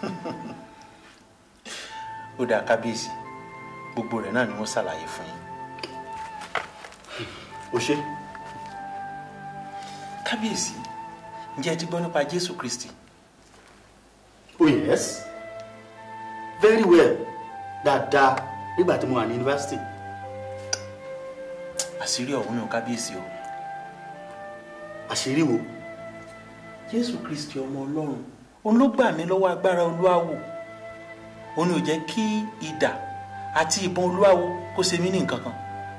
ó dáa kábíyèsí gbogbo rẹ̀ náà ni wọ́n ṣàlàyé fún yín. o ṣe kábíyèsí ǹjẹ́ ẹ ti gbọ́ nípa jésù kristi oh yes very well dáadáa nígbà tí mo wà ní yunifásitì àṣírí ọ̀hún nù kábíyèsí o àṣírí wo jésù kristi ọmọ ọlọ́run òun ló gbà mí lọ́wọ́ agbára olúwawo òun ni ò jẹ́ kí idà àti ìbọn olúwawo kó ṣe mí ní nǹkan kan.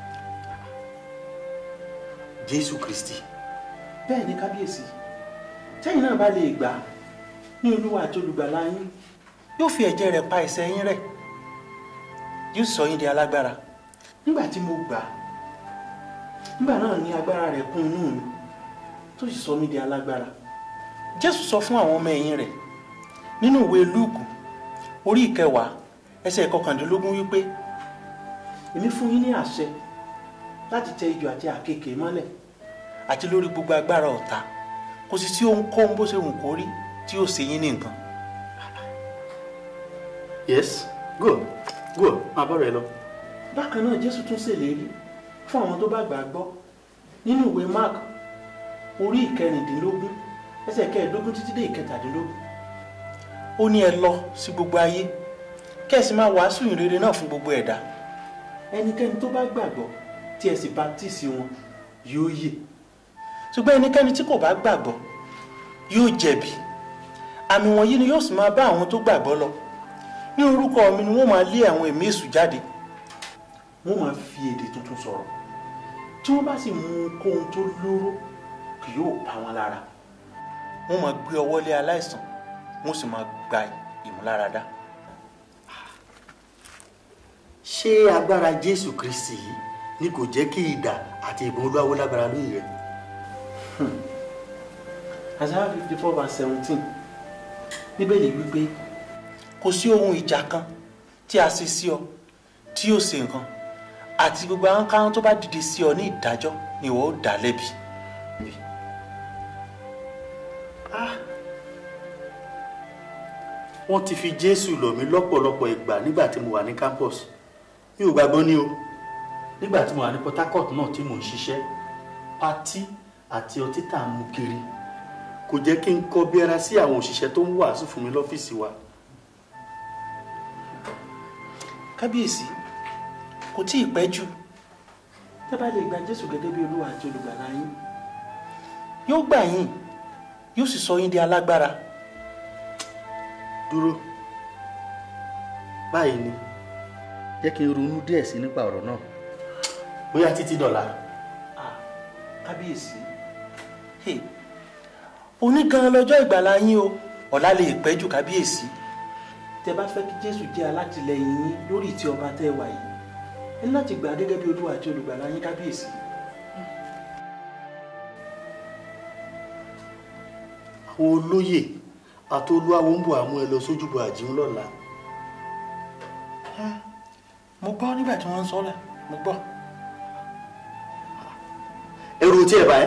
jésù kristi bẹ́ẹ̀ ni kábíyèsí tẹ́yìn náà bá lè gbà á ní olúwa àti olùgbàlà yín yóò fi ẹ̀jẹ̀ rẹ̀ pa ẹ̀ṣẹ̀ yín rẹ́ yóò sọ yín di alágbára nígbà tí mo gbà á nígbà náà ni agbára rẹ̀ kún inú mi tó sì sọ mí di alágbára jésù sọ fún àwọn ọmọ ẹ̀yìn rẹ̀ nínú ìwé lúùkù orí ìkẹwàá ẹsẹ̀ ìkọkàndínlógún wípé èmi fún yín ní àṣẹ láti tẹ ijò àti àkekèé mọ́lẹ̀ àti lórí gbogbo agbára ọ̀tá kò sì sí ohunkóhun bó ṣe wù kó rí tí yóò ṣe yín ní nǹkan. yes go go máa bọ́ rẹ lọ. bákan náà jésù tún ṣèlérí fún àwọn tó bá gbà á gbọ́ nínú ìwé mark orí ìkẹrìndínlógún ẹsẹ̀ kẹẹ̀ẹ́dógún títí dé ìkẹtàdínlógún ó ní ẹ lọ sí gbogbo ayé kẹ́sì máa wàásù ìrere náà fún gbogbo ẹ̀dá ẹnikẹ́ni tó bá gbàgbọ́ tí ẹ sì baptisi wọn yóò yè ṣùgbọ́n ẹnikẹ́ni tí kò bá gbàgbọ́ yóò jẹ̀bi àmì wọ̀nyí ni yóò sì máa bá àwọn tó gbàgbọ́ lọ ní orúkọ mi ni wọ́n máa lé àwọn ẹ̀mí èṣù jáde wọ́n máa fi èdè tuntun sọ̀rọ̀ tí wọ́n bá sì mú ohunkóhun tó lóró kì yóò pa wọn lára wọ́n máa gbé ọwọ́ lé aláìsàn wọ́n sì máa gba ìmúláradá. ṣé agbára jésù kristi yìí ni kò jẹ́ kí idà àti ìbọn olúwawo lágbára lóyè rẹ. Isaiah fifty four verse seventeen bíbélì wípé kò sí ohun ìjà kan tí a ṣe sí ọ tí yóò ṣe nǹkan àti gbogbo àwọn kan tó bá dìde sí ọ ní ìdájọ́ ni ìwọ ó dá lẹ́bi. wọ́n ti fi jésù lọ̀ mí lọ́pọ̀lọpọ̀ ìgbà nígbà tí mo wà ní campus mi ò gbàgbọ́ ní o nígbà tí mo wà ní port harcourt náà tí mò ń ṣiṣẹ́ patí àti ọtí tá à ń mu kiri kò jẹ́ kí n kọ́ bí ara sí àwọn òṣìṣẹ́ tó ń wàásù fún mi lọ́fíìsì wa. kábíyèsí kò tí ì pẹ́ jù tẹ́ bá lè gba jésù gẹ́gẹ́ bí olúwa àti olùgbàlà yín yóò gbà yín yóò sì sọ yín di alágbára dúró báyìí ni jẹ́ kí n ronú díẹ̀ sí nípa ọ̀rọ̀ náà bóyá títí dọ̀la. Ah, kábíyèsí hey, òní gan lọ́jọ́ ìgbàlà yín o ọ̀la lè pẹ́ jù kábíyèsí tẹ́ bá fẹ́ kí jésù jẹ́ alátìlẹyìn yín lórí ìtì ọba tẹ́ wà yìí ẹ ní láti gbà á gẹ́gẹ́ bí olúwa àti olùgbàlà yín kábíyèsí. àwọn olóyè àti olúwawo ń bọ̀ àmú ẹ lọ sójúbọ àjíhùn lọ́la. mo gbọ́ nígbà tí wọ́n ń sọ́lá mo gbọ́. ẹrù tí ẹ bá ẹ.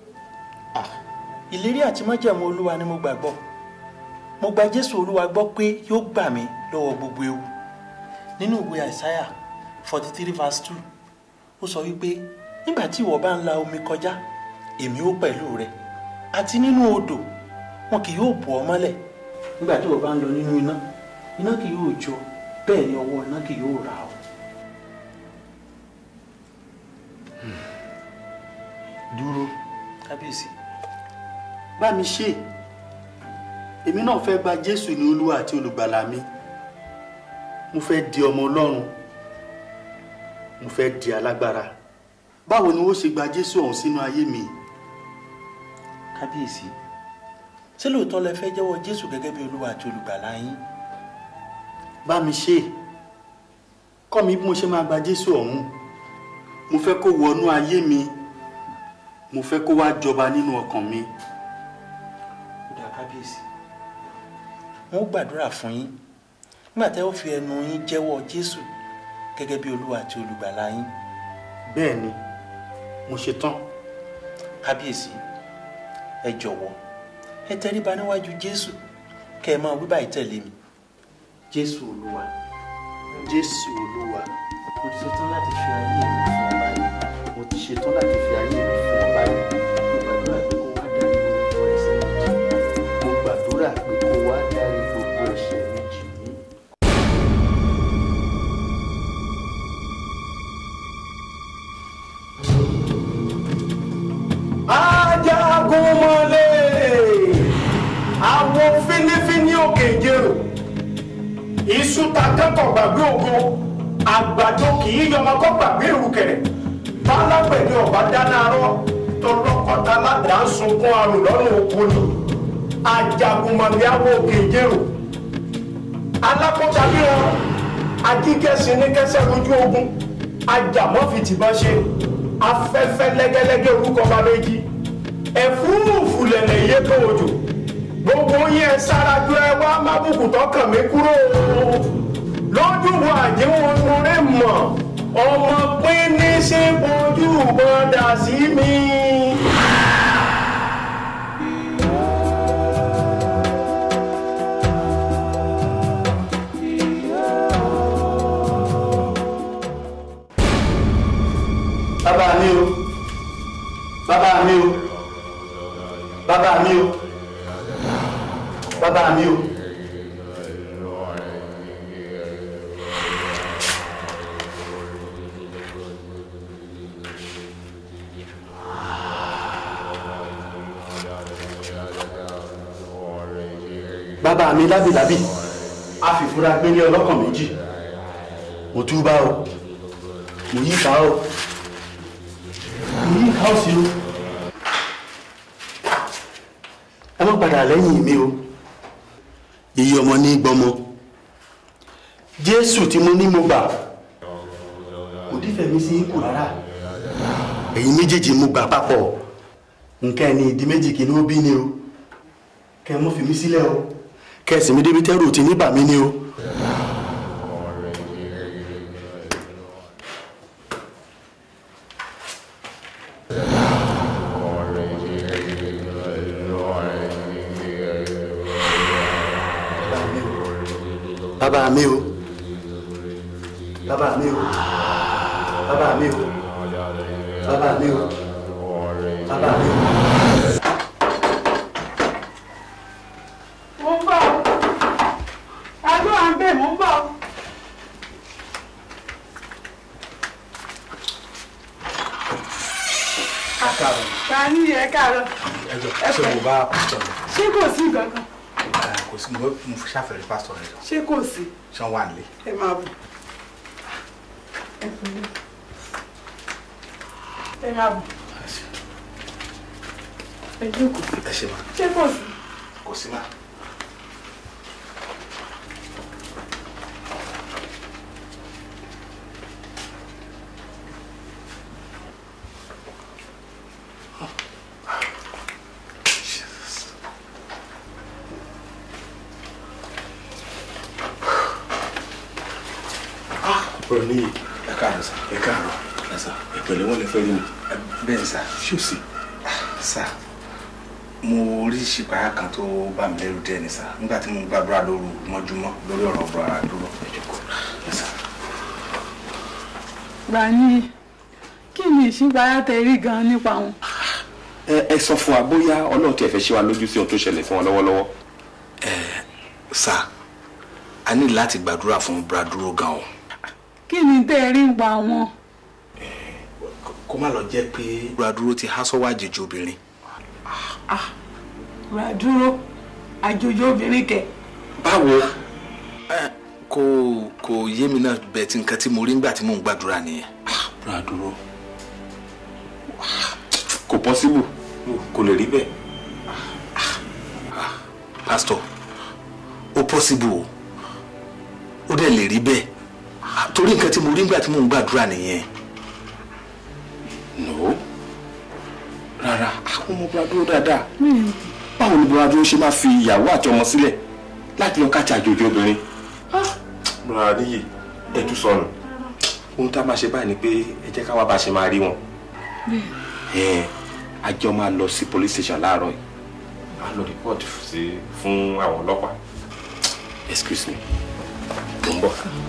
ìlérí àti májẹ̀mú olúwa ni mo gbàgbọ́ mo gba jésù olúwa gbọ́ pé yóò gbà mí lọ́wọ́ gbogbo ewu nínú ìwé àìsáyà forty three verse two ó sọ wípé nígbà tí ìwọ bá ń la omi kọjá èmi ó pẹ̀lú rẹ àti nínú odò wọn kì yóò bò ọ́ mọ́lẹ̀ nígbà tí ìwọ bá ń lọ nínú iná iná kì yóò jó bẹ́ẹ̀ ni ọwọ́ iná kì yóò rà ọ́. dúró kábíyèsí bá mi ṣe èmi náà fẹ́ gba jésù ní olúwa àti olùgbàlà mi mo fẹ́ di ọmọ ọlọ́run mo fẹ́ di alágbára báwo ni wọ́n ṣe gba jésù ọ̀hún sínú ayé mi. kábíyèsí ṣé lóòótọ́ lẹ fẹ́ jẹ́wọ́ jésù gẹ́gẹ́ bí olúwa àti olùgbàlà yín bá mi ṣe kọ́ mi bí mo ṣe máa gba jésù ọ̀hún mo fẹ́ kó wọnú ayé mi mo fẹ́ kó wá jọba nínú ọkàn mi. ó dá kábíyèsí wọn ó gbàdúrà fún yín nígbà tẹ́ ó fi ẹnu yín jẹ́wọ́ jésù gẹ́gẹ́ bí olúwa àti olùgbàlà yín bẹ́ẹ̀ ni mo ṣe tán kábíyèsí ẹ jọ̀wọ́ ẹ tẹríba níwájú jésù kẹ́ ẹ máa wí báyìí tẹ̀lé mi jésù olúwa jésù olúwa mo ti ṣetán láti fi ayé mi fún ọ báyìí mo ti ṣetán láti fi ayé mi fún ọ báyìí mo gbàdúrà pé kó wá dárí gbogbo ẹ̀ṣẹ̀ mi jì mo gbàdúrà pé kó wá dárí gbogbo ẹ̀ṣẹ̀ mi mí. jì mí. ajagunmọ̀lé àwọn fínífíní òkè ìjẹrò iṣu ta kẹ́kọ̀ọ́ gbàgbé ògo àgbàdo kì í yọmọ kọ́ gbàgbé ìrùkẹ̀rẹ̀ bálágbẹ̀dẹ ọ̀bá dáná arọ́ tọlọ́kọ̀tà ládàá ń sunkún arò lọ́rùn oko ni ajagunmọ̀lé àwọn òkè ìjẹrò alákọ̀ọ́ta bí wọn ajíkẹ́sìn ní kẹsẹ̀ lójú ogun ajàmọ́fìtìbọn ṣe afẹ́fẹ́ lẹ́gẹ́lẹ́gẹ́ orúkọ bá méjì ẹ̀fúrúfú lẹ̀lẹ̀ yé tó òjò gbogbo yẹn sárájú ẹ wá mábùkù tọkàn mi kúrò lójú wo àjẹwọ̀n orí mọ̀ ọmọ pín ní sí ojú bọ́dà sí mi. bàbá mi o bàbá mi o bàbá mi o bàbá mi o. bàbá mi lábìlábì a fìfúra gbé ní ọlọ́kàn méjì mo túbà o mo yí ká o mo yí ká o sí o ẹ má padà lẹ́yìn mi o iye ọmọ ní gbọmọ jésù tí mo ní mo gbà kò dífẹ̀ mi sí ipò rárá ẹ̀yin méjèèjì mo gbà papọ̀ nǹkan ẹni ìdí méjì kì í ní ó bí ni o kẹ́ ẹ mọ́ fi mí sílẹ̀ o kẹ́ ẹ sì mí débi tẹ́rù tí ní bà mí ni o. bàbá mi o bàbá mi o bàbá mi o bàbá mi o bàbá mi o. mo ń bọ̀ ọ́ adó à ń bẹ̀ mo ń bọ̀ ọ́. káàárọ̀ ta ni ẹ káàárọ̀ ẹjọ ṣé mo bá pásítọ̀ rẹ ṣé kò sí nǹkan kan ẹ kò sí mo mo fi ṣàfẹ́rẹ́ pásítọ̀ rẹ jọ ṣé kò sí ṣé wọ́n wà nílé. ẹ máa bọ̀ ẹ pẹ̀lẹ́ ẹ máa bọ̀ ẹ jókòó ẹ ṣe ma ṣé kò sí. kò sí ma. ọ̀rọ̀ níyì ẹ káàárọ̀ sà ẹ káàárọ̀ ẹ sà ìpẹ̀lẹ́ wọn lè fẹ́ rí mi ẹ bẹ́ẹ̀ ni sà ṣé o sì sà mo rí ṣìpáyà kan tó bá mi lẹ́rù díẹ̀ ni sà nígbà tí mo ń gbàdúrà lóru mọ́júmọ́ lórí ọ̀rọ̀ ọ̀rọ̀ ara dúró ẹ jókòó ẹ sà. Gbani kí ni ìṣípayá tẹ rí gan nípa wọn. ẹ ẹ sọ fún wa bóyá ọlọ́run tiẹ̀ fẹ́ ṣe wa lójú sí ohun tó ṣẹlẹ̀ fún wa lọ́wọ́lọ́wọ́ sà a ní láti gbàdúrà fún braduro gan o kí ni tẹ rí nípa wọn. kó má lọ jẹ́ pé braduro ti há sọ́wọ́ àjèjì obìnrin Braduro àjòjì obìnrin kẹ. báwo kò kò yé mi náà bẹ́ẹ̀ tí nǹkan tí mo rí nígbà tí mò ń gbàdúrà nìyẹn. braduro kò pọ́síbù kò lè rí bẹ́ẹ̀ pásítọ̀ ó pọ́síbù o ó dẹ̀ lè rí bẹ́ẹ̀ torí nǹkan tí mo rí nígbà tí mò ń gbàdúrà nìyẹn. no rárá àwọn ọmọ braduro dáadáa báwo ni braduro ṣe máa fi ìyàwó àti ọmọ sílẹ̀ láti lọ káàtì àjòjì obìnrin rárá níyì ẹtú sọnù ohun tá a máa ṣe báyìí ni pé ẹ jẹ́ ká wá bá a ṣe máa rí wọn ẹ àjọ máa lọ sí police station láàárọ̀ yìí a lọ report sí fún àwọn ọlọ́pàá excuse me mo ń bọ̀.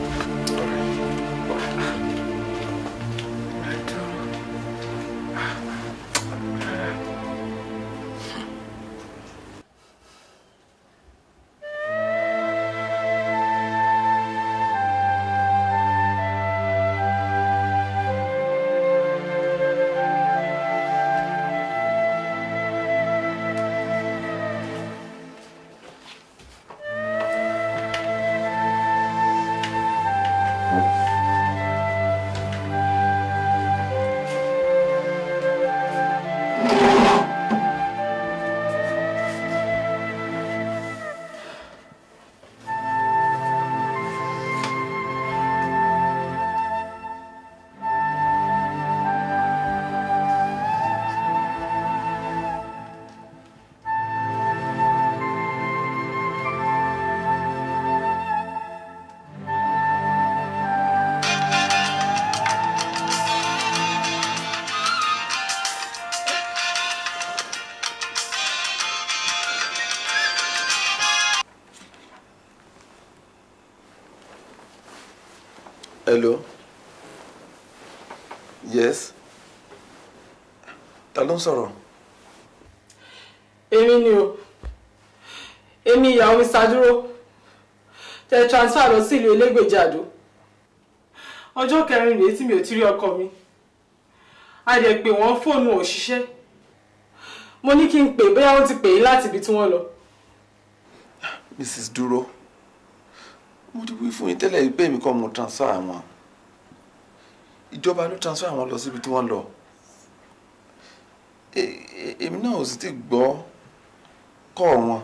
hello yes ta ló ń sọ̀rọ̀ èmi ni o èmi ìyàwó mi ṣàdúró tẹ transfer lọ sí ìlú elégbèjì àdó ọjọ́ kẹrin rèé tí mi ò ti rí ọkọ mi a dẹ̀ pè wọ́n fóònù ò ṣiṣẹ́ mo ní kí n pè bóyá wọ́n ti pè é láti ibi tí wọ́n lọ mrs dúró mo ti wí fún yín tẹ́lẹ̀ pé èmi kọ́ mo transfer àwọn ìjọba ló transfer àwọn lọ síbi tí wọ́n lọ E- e- èmi náà ò sì ti gbọ́ kọ́ wọn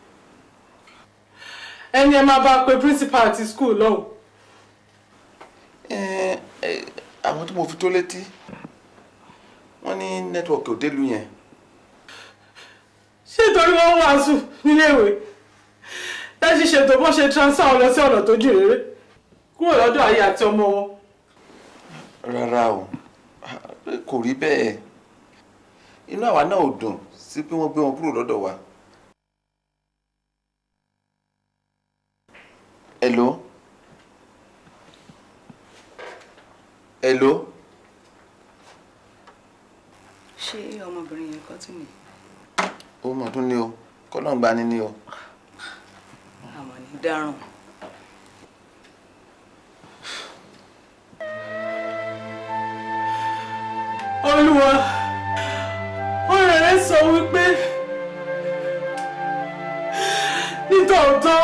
ẹni ẹ máa bá pe principal àti school lọ́hùn Eh, eh, àwọn tí mo fi tó létí wọ́n ní nẹ́tíwọ̀kì ò délùú yẹn ṣé torí wọ́n ń wàásù níléèwé láti ṣètò bó ṣe transfer wọn lọ sí ọ̀nà tó jìn réré kúrò lọ́dọ̀ ayé àti ọmọ wọn rárá o kò rí bẹ́ẹ̀ inú àwa náà ò dùn sí pé wọ́n gbé wọn kúrò lọ́dọ̀ wa. hello hello ṣé ọmọbìnrin yẹn kọ́ tún ni ó mọ̀ tún ní o kọ́nà gba ni ní o àmọ́ ní dáràn olúwa ọ̀rẹ́ rẹ̀ sọ wípé nítòótọ́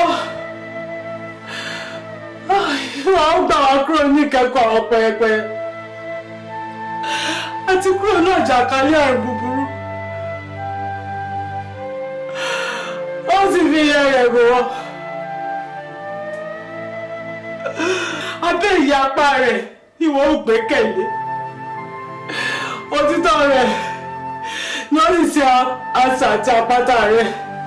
wà ó gbà wá kúrò ní ìkẹ́kọ̀ọ́ àwọn pẹpẹ àti kúrò náà jàkálẹ̀ àrùn búburú ó sì fi iye rẹ̀ rò wọ́n abẹ́ ìyapa rẹ̀ ni wọ́n ó gbẹ́kẹ̀lé òtítọ́ rẹ̀ lórí sí àṣà àti àpáta rẹ̀.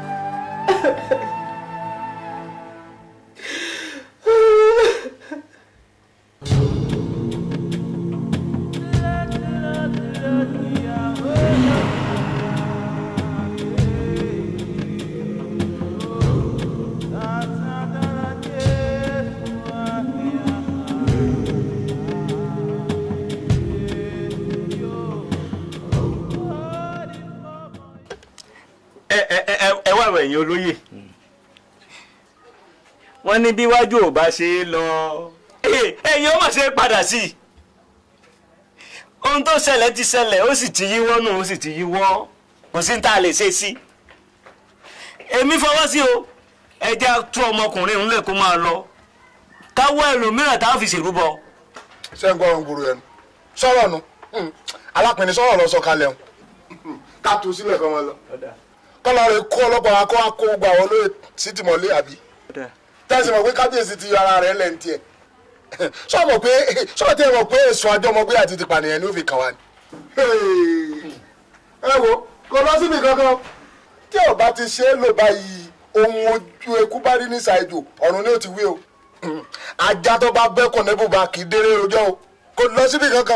ẹ ẹ ẹ ẹ wá àwọn ẹ̀yin olóyè wọ́n ní bí wájú ò bá ṣe é lọ Eh, ẹ̀yin ó mà ṣe é padà sí i ohun tó ṣẹlẹ̀ ti ṣẹlẹ̀ ó sì ti yíwọ́ nù ó sì ti yíwọ́ kò sí ní tá a lè ṣe sí i èmi fọwọ́ sí o ẹ jẹ́ tú ọmọkùnrin ńlẹ̀ kó máa lọ káwọ́ ẹlòmíràn tá a fi ṣèrúbọ. ṣé ń gbọ́ràn gbòòrò ẹnu sọ̀rọ̀ nu alápẹ̀ni sọ̀rọ̀ lọ sọ̀kalẹ̀ ń ká tu sílẹ̀ kọ́ wọn lọ kọ́lọ́ rẹ̀ kó ọlọ́pàá wa kó wa kó gbà wọ́n lóye sí tìmọ̀lé àbí tẹ́sí mọ̀ pé kábíyèsí ti yọ ara rẹ̀ lẹ́nu tiẹ̀ sọ mọ̀ pé sọ tẹ́ mọ̀ pé èso àjọmọ̀gbé àti ti pànìyàn ni ó fi kàn wá ni. ẹ wo kò lọ síbi kankan tí ò bá ti ṣe é lò báyìí ohun ojú eku bá rí ní ṣàìjò ọ̀run ni ó ti wí o ajá tó bá bẹ́kùn ní bùbá kì í déré rojọ́ o kò lọ síbi kankan.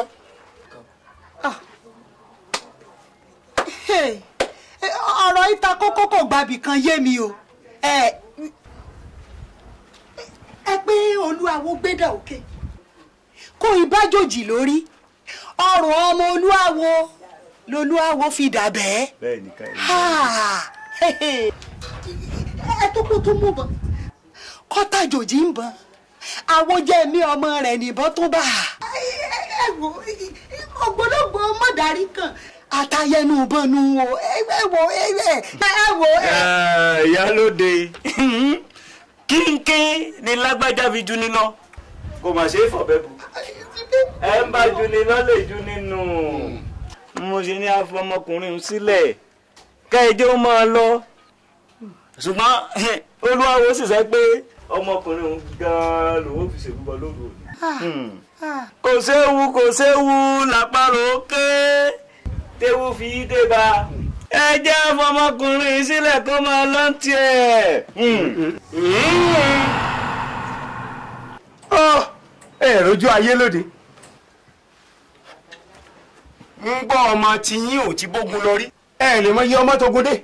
Hey, eh, ọ̀rọ̀ ìta kókó kò gbàbì kan yé mi o ẹ ẹ pé olú olúwawo gbédà òkè kó ìbájòjì lórí ọrùn ọmọ olúwawo lolúwawo fi dà bẹ́ẹ̀. bẹ́ẹ̀ ni ká ẹ tó kó tó mú bọ kọ́tàjòjì ń bọ̀ àwọn jẹ́ mi ọmọ rẹ̀ nìbọn tó bá a. ẹ wo ògbólógbò mọ̀dárí kan àtàyẹnu bọnu wo ẹ wo ẹ wo. ìyálóde kínkín ni lágbájá fi ju níná kò mà ṣe é fọ̀bẹ́ bu ẹ ń bá ju níná lè ju nínú mo ṣe ní afọmọkùnrin sílẹ̀ kẹ́ẹ̀jẹ́ ó máa lọ ṣùgbọ́n olúwawo sì sọ pé ọmọkùnrin òun gan-an lòun fi ṣèlúbọ lóru òní. kò séwu kò séwu làpárò ké téwu fi dé bá ẹ jẹ́ ọmọkùnrin sílẹ̀ kó máa lọ tiẹ̀. ẹ rojú ayé lóde ń gbọ́ ọmọ tiyín ò ti bógun lọ rí ẹ lè mọ iye ọmọ tó gúndé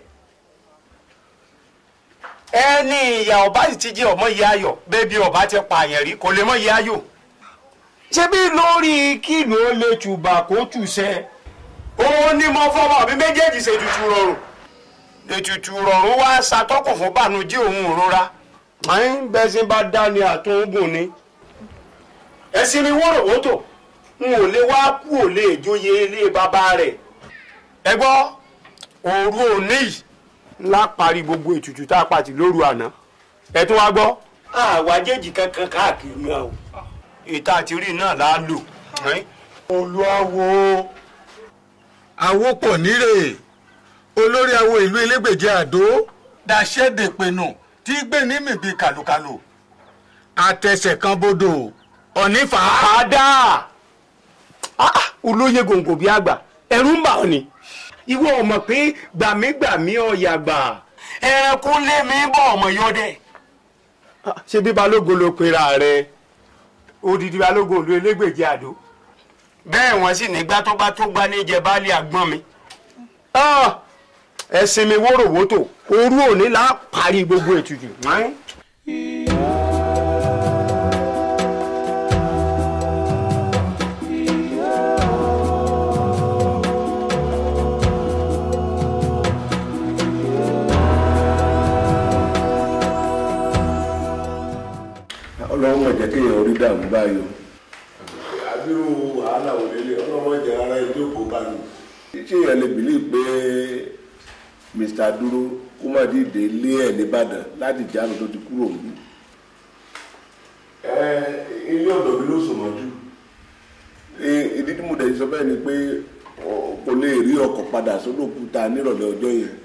ẹni ìyá ọba sì ti jẹ ọmọ ìyá ayọ̀ bẹẹbi ọba ti pààyàn rí kò lè mọ ìyá ayọ̀ ṣebí lórí kílò ó lè tùbà kó tùṣẹ òun ni mo fọmọ mi méjèèjì ṣe tutù rọrùn ètùtù rọrùn wá ṣàtọkùn fún bànújẹ́ òun òrora àyìn bẹsìn bá dá ní àtúngùn ni ẹsìn ni wọ́rọ̀wọ́tò n ò lè wá kú ò lè jóye ilé bàbá rẹ̀ ẹ gbọ́ òru òní yìí ńlá parí gbogbo ètùtù tá a pàtì lóru àná ẹ tún wá gbọ́. àwájèjì kankan káàkiri náà o ìta àti rí náà là á lò. olùwàwò àwòpọ̀ nírè olórí awo ìlú elégbèje àdó dàṣẹ́dẹ̀pẹ̀nù tí gbé ní mìbí kàlùkàlù àtẹsẹ̀ kan bodò ọ̀nífà. àdá olóyè gòǹgò bíi àgbà ẹ̀rù ń bà ọ́ ni ìwọ ọmọ pé gbàmígbàmí ọ̀yà gbà ẹranko lé mi bọ̀ ọmọ yọdẹ. ṣé bí balógun ló pera rẹ odidi balógun ìlú elégbèje àdó bẹ́ẹ̀ wọ́n sì nígbà tó bá tó gbá níjẹ baálé àgbọ̀n mi. ẹ̀sìn mi wóróworó òru òní là á parí gbogbo ètùtù. ọlọ́run mọ̀ jẹ́ kéèyàn orí dààmú báyìí o. àbírú wàhálà ò lélẹ̀ ọlọ́run mọ̀ jẹ́ ara ẹjọ́ kó bá mi. ṣé èèyàn lè bìlí pé mr dúró kó má dìde lé ẹ̀ nìbàdàn láti jáde tó ti kúrò mí. ẹ ilé ọ̀dọ̀ mi ló sùn mọ́jú. ìdí tí mo dẹ̀ sọ bẹ́ẹ̀ ni pé kò lè rí ọkọ̀ padà sódò kúta nírọ̀lẹ́ ọjọ́ yẹn.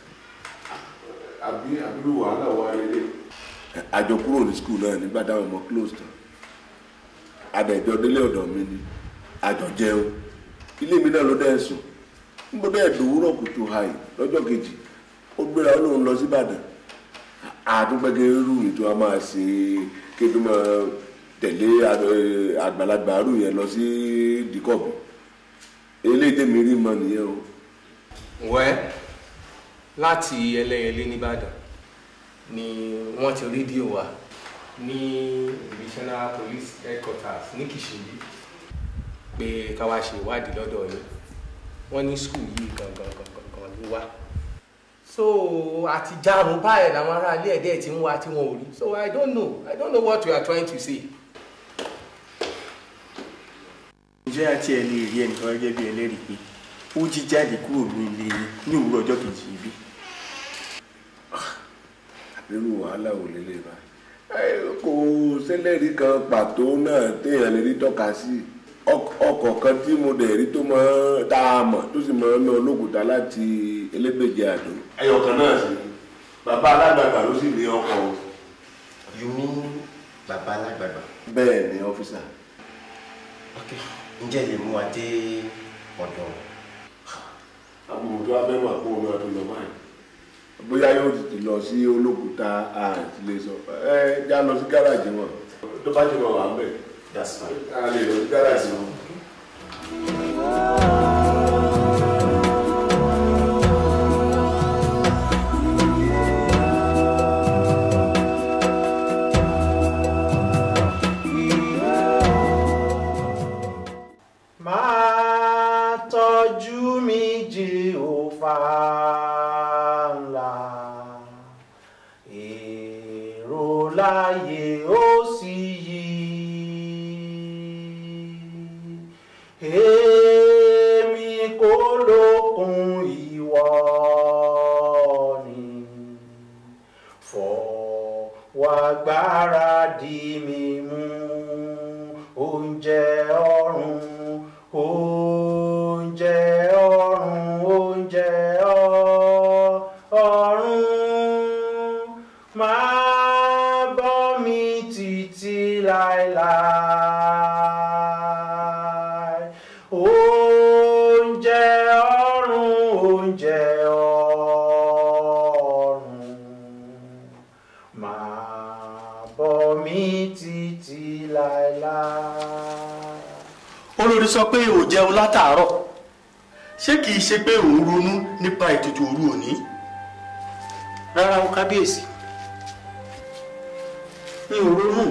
àbí àbírú wàhálà wà lélẹ̀ àjọ kúrò ní skul náà nígbà táwọn ọmọ close tán adẹjọ délé ọ̀dọ̀ mi ni àjọ jẹun ilé mi náà ló dẹ sùn níbo dẹ dòwúrọ̀ kùtù hàì lọ́jọ́ kejì ó gbéra ó lóun lọ sí Ìbàdàn àtúgbẹgẹ rú mi tó a máa ṣe kéde máa tẹ̀lé àgbàlagbà rú yẹn lọ sí dìkọ̀bù eléyìí tèmi rí mọ nìyẹn o. wẹ́ láti ẹlẹ́yẹlé nìbàdàn ni wọ́n ti rédíò wa ní divisional police headquarters ní Kìṣìnbí pé ká wá ṣe ìwádìí lọ́dọ̀ yín wọ́n ní skul yìí gangan gangan gan ló wá so àti jarun báyìí làwọn aráalé ẹ̀dẹ́ ti ń wá tí wọ́n ò rí so I don't know I don't know what you are trying to say. ǹjẹ́ àti ẹ̀ lè rí ẹnìkan gẹ́gẹ́ bí ẹlẹ́rìí pé ó jí jáde kúrò ní ilé ní òwúrọ̀ ọjọ́ kejì yìí bí nínú wàhálà ò lélẹ̀ bá kò sẹ́lẹ̀rì kan pàtó náà téèyàn lè rí tọ́ka sí ọkọ̀ kan tí mo dẹ̀ rí tó mọ́ tá a mọ̀ tó sì mọ́ ná olókùúta láti elégbèje àdó. ẹyọ kan náà sí bàbá alágbàgbà ló sì ní ọkọ̀ o. you mean bàbá alágbàgbà. bẹ́ẹ̀ ni ọ́fíìsà. ok ǹjẹ́ lè mú wa dé ọ̀dọ̀. àbùrù tó a fẹ́ mọ̀ àpò omi ọdún lọ báyìí bóyá yóò ti lọ sí olókùúta àti lè sọ ẹ já lọ sí gáràjì wọn tó bá ti mọ wà ń bẹ a lè lọ sí gáràjì wọn. èrò láyé ó sì yí èmi kò lókun ìwọ ni fọwọ́ agbára di mi mú oúnjẹ ọ̀run oúnjẹ ọ̀run oúnjẹ ọ- ọ̀run máa bọ́ mi títí láéláé oúnjẹ ọ̀run oúnjẹ ọ̀run máa bọ́ mi títí láéláé. olórí sọ pé ò jẹun látàárọ̀ ṣé kìí ṣe pé òun ronú nípa ètùtù òru òní rárá o kábíyèsí mi ò ronú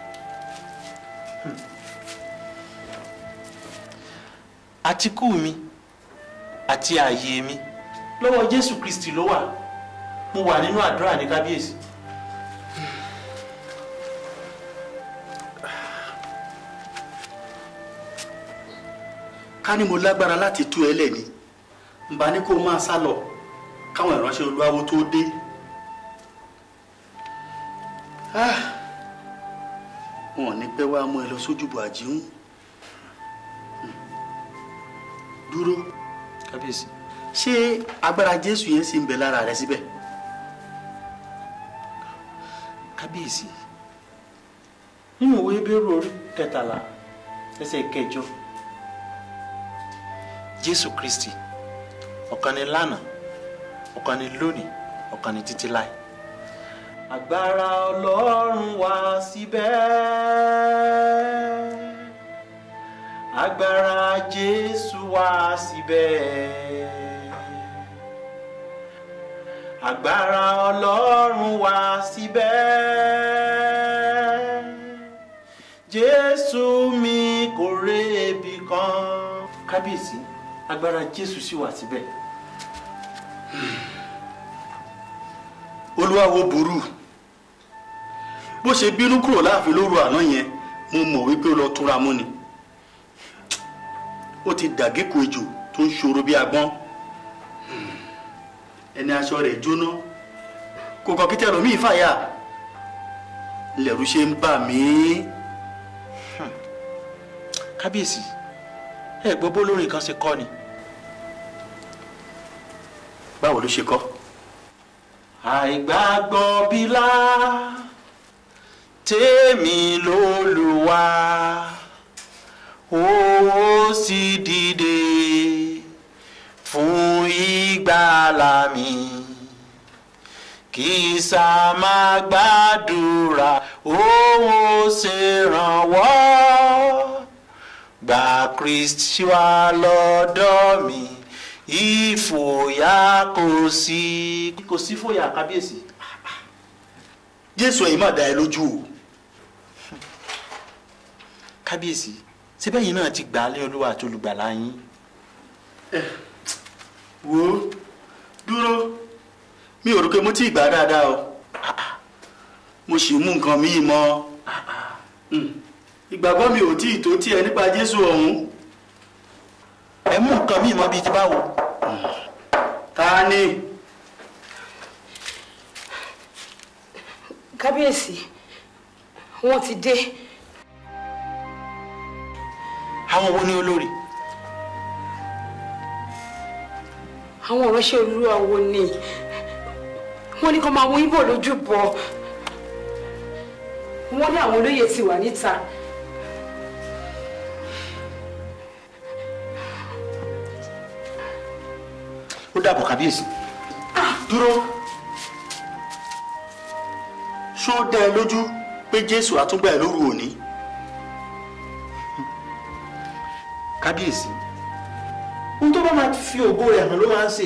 àtikú mi àti ààyè mi lọ́wọ́ jésù kristi ló wà mo wà nínú àdúrà ní kábíyèsí. ká ní mo lágbára láti tú ẹ lẹ́ni n bá ní kó o máa sá lọ káwọn ìránṣẹ́ olúwawo tó dé. Ah, wọn ò ní pẹ́ wá mú ẹ lọ sójúbọ àjíhùn dúró kábíyèsí ṣé agbára jésù yẹn sì ń bẹ lára rẹ síbẹ̀. kábíyèsí nínú ìwé bẹ́rù orí kẹtàlá ẹsẹ̀ kẹjọ jésù kristi ọ̀kan ni lánàá ọ̀kan ni lónìí ọ̀kan ni títí láì. agbára ọlọ́run wá síbẹ̀ agbára jésù wá síbẹ̀ agbára ọlọ́run wá síbẹ̀ jésù mi kò rébi kan kábíyèsí agbára jésù sì wà síbẹ̀. olúwawo burú bó ṣe bínú kúrò láàfin lóru àná yẹn mo mọ̀ wípé ó lọ túnra mú ni ó ti dàgékò ejò tó ń ṣòro bí agbọ́n ẹni aṣọ rẹ̀ jóná kò kàn kí tẹ̀rọ mí fàyà lẹ̀rú ṣe ń bà mí. kábíyèsí ẹ gbọ́ bó lórin kan ṣe kọ́ ni. báwo ló ṣe kọ́. àìgbàgbọ́ bílá tèmi lólùwà ó sì dìde fún ìgbàlà mi kì í sá máa gbàdúrà òun ó ṣèrànwọ́ gba kristi wá lọ́dọ̀ mi ìfòyà kò sí. kò sí fòyà kábíyèsí. jésù ẹ̀yin má dá ẹ lójú o. kábíyèsí síbẹ̀ yìí náà ti gbà á lé olúwa àti olùgbàlà yín. wo dúró mi ò rò pé mo ti gbà á dáadáa o mo sì mú nǹkan míì mọ́ ìgbàgbọ́ mi ò tí ì tó tiẹ̀ nípa jésù ọ̀hún. ẹ mú nǹkan míì mọ́ bíi ti báwo. ta ni. kábíyèsí wọ́n ti dé. àwọn wo ni olórí. àwọn ìránṣẹ́ olúwa wo ni wọ́n ní kó máa mú ibo lójú bọ̀ wọ́n ní àwọn olóyè ti wà níta. ó dàbọ̀ kábíyèsí. dúró ṣó dá ẹ lójú pé jésù àtúngbà ẹ lóru òní. kábíyèsí ohun tó bá máa fi ògo rẹ̀ hàn ló máa ń ṣe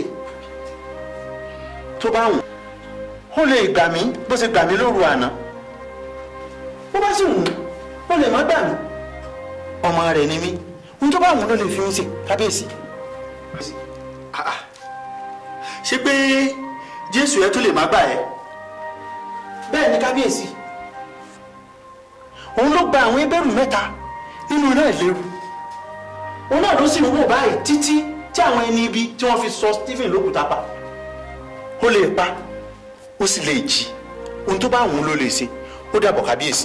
tó bá wùn ó lè gbà mí bó ṣe gbà mí lóru àná bó bá sì wùn ó lè má gbà mí ọmọ rẹ̀ ni mí ohun tó bá wùn ló lè fi mí ṣe kábíyèsí. ṣé pé jésù ẹ tó lè má gbà ẹ. bẹ́ẹ̀ ni kábíyèsí òun ló gba àwọn ebẹ́rù mẹ́ta nínú iná ìléru òun náà ló sì ń wò báyìí títí tí àwọn ẹni ibi tí wọ́n fi sọ Stephen lókùúta pa ó lè pa ó sì lè jí ohun tó bá wù ú ló lè ṣe ó dàbọ̀ kábíyèsí.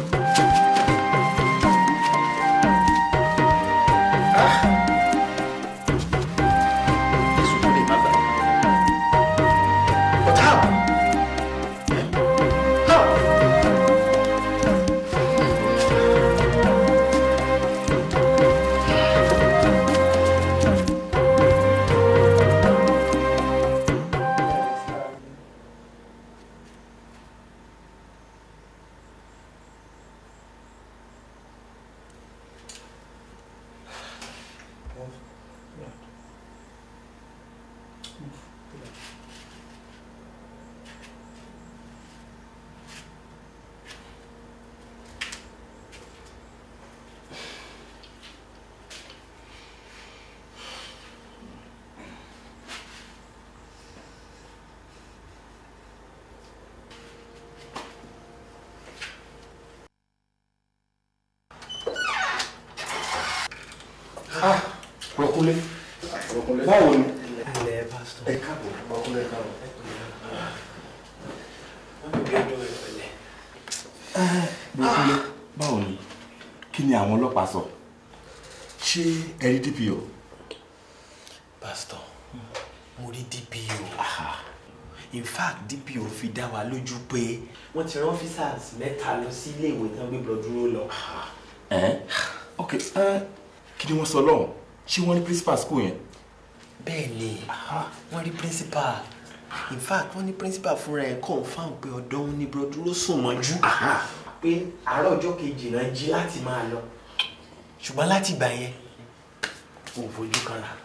Rọ̀kúnlé báwo ni. ẹ káàbọ̀ Rọ̀kúnlé káàbọ̀. Rọ̀kúnlé báwo ni kí ni àwọn ọlọ́pàá sọ ṣé ẹ rí DPO. pásítọ̀ mo rí DPO in fact DPO fi dá wa lójú pé wọ́n ti rán officers mẹ́ta lọ sí ilé ìwé tán gbé blood dúró lọ. ẹ ok ẹ kí ni wọ́n sọ lọ́hùn ṣé wọ́n ní principal school yẹn. bẹ́ẹ̀ ni wọ́n rí principal in fact wọ́n ní principal fúnra ẹ̀ confam pé ọ̀dọ̀ òun ni blood dúró sùn mọ́jú pé àárọ̀ ọjọ́ kejì náà jí láti máa lọ ṣùgbọ́n láti ìgbà yẹn kò fojú kan rà.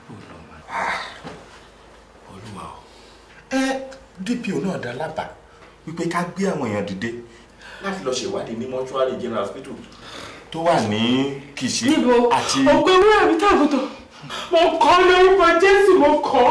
olúwa o. ẹ DPO náà dá lábàá wípé ká gbé àwọn èèyàn dìde láti lọ ṣèwádìí ní mọ́ṣúárì general hospital tó wà ní Kìṣí níbo àti. ògbé wúrà mi tàbùtọ̀ mo kọ́ lórúkọ Jésù mo kọ́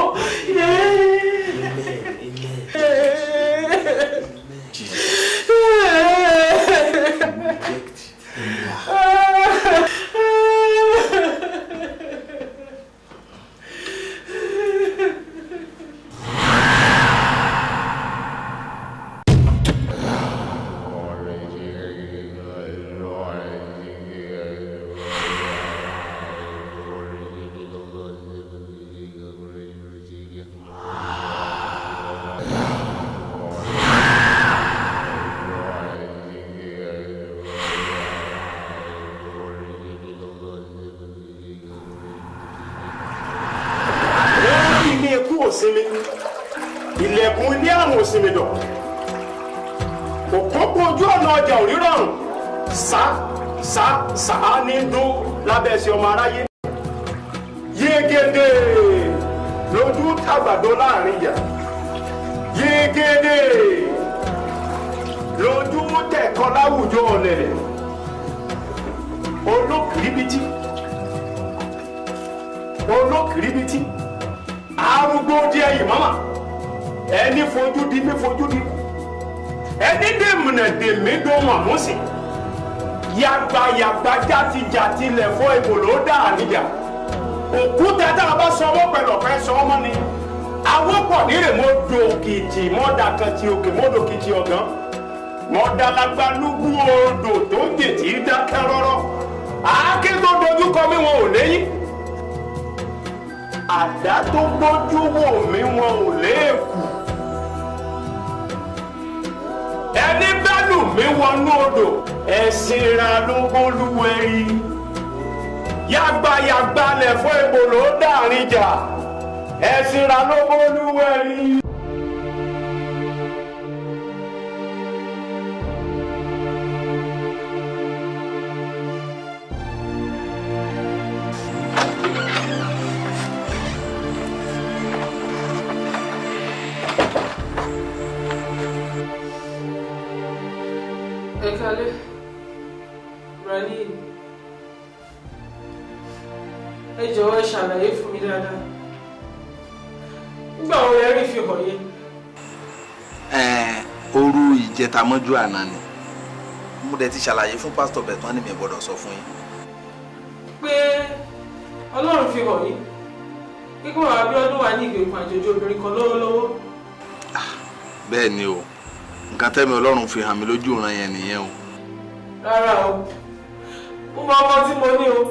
wọ́n rí ilé ikú òsinmi ilẹ̀kùn ilé àrùn òsinmi dọ̀ òpópó ojú ọ̀nà ọjà òrírọ̀rùn sá sá sá ní dún lábẹ́ ẹsẹ̀ ọmọ aráyé yégede lójú tàgbàdo láàrin ìyá yégede lójú tẹ̀kọ́ láwùjọ ọ̀lẹ̀lẹ̀ olókìrìbìtì olókìrìbìtì arúgbó díẹ̀ yìí mama ẹni fojú di mi fojú di ẹni dèmùnà dèmí dó màmúsì yàgbà yàgbà játijàti lẹ̀ fọ́ ìbò ló dà níjà òkúta tá a bá sọ ọmọ pẹ̀lú ọ̀fẹ́ sọ ọmọ ni awọ́pọ̀ nírè mo do kìtì mọ́dà kan ti òkè mọ́dò kìtì ọ̀gán mọ́dà lágbá lúgbú odò tó jètì dákẹ́ rọ́rọ́ àáké tó dojú kọ mí wọn ò léyìn àdá tó gbójú wò mí wọn ò léèkù ẹni bá lù mí wọnú odò ẹ̀sìn ra ló bólúwẹ̀rí yàgbàyàgbà lẹ̀ fún ebòlò dàrin jà ẹ̀sìn ra ló bólúwẹ̀rí. ẹ kálẹ́ Ibrahim ẹ jọ̀wọ́ ẹ ṣàlàyé fún mi dáadáa nígbà wo lẹ rí fi hàn yẹn. òru ìjẹta mọ́jú àná ni mo dẹ̀ ti ṣàlàyé fún pásítọ̀ bẹ̀ tán ni mi gbọ́dọ̀ sọ fún yín. pé ọlọ́run fi hàn yín kíkọ́ Abíọ́dún wà ní ìgbèkùn àjòjì obìnrin kan lọ́wọ́lọ́wọ́ bẹ́ẹ̀ ni o nǹkan tẹ́mi ọlọ́run fi hàn mí lójú ìran yẹn nìyẹn o. rárá o mo mọ ọmọ tí mo ní o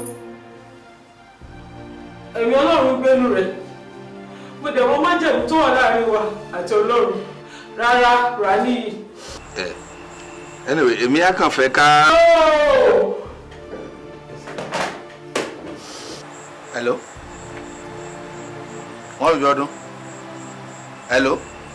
ẹ̀mí ọlọ́run gbénu rẹ̀ mo dẹ̀ mọ májẹ̀mú tó wà láàrin wa àti ọlọ́run rárá rà níyì. ẹ anyway èmi á kàn fẹ́ ká. hello wọ́n bí ọdún hello.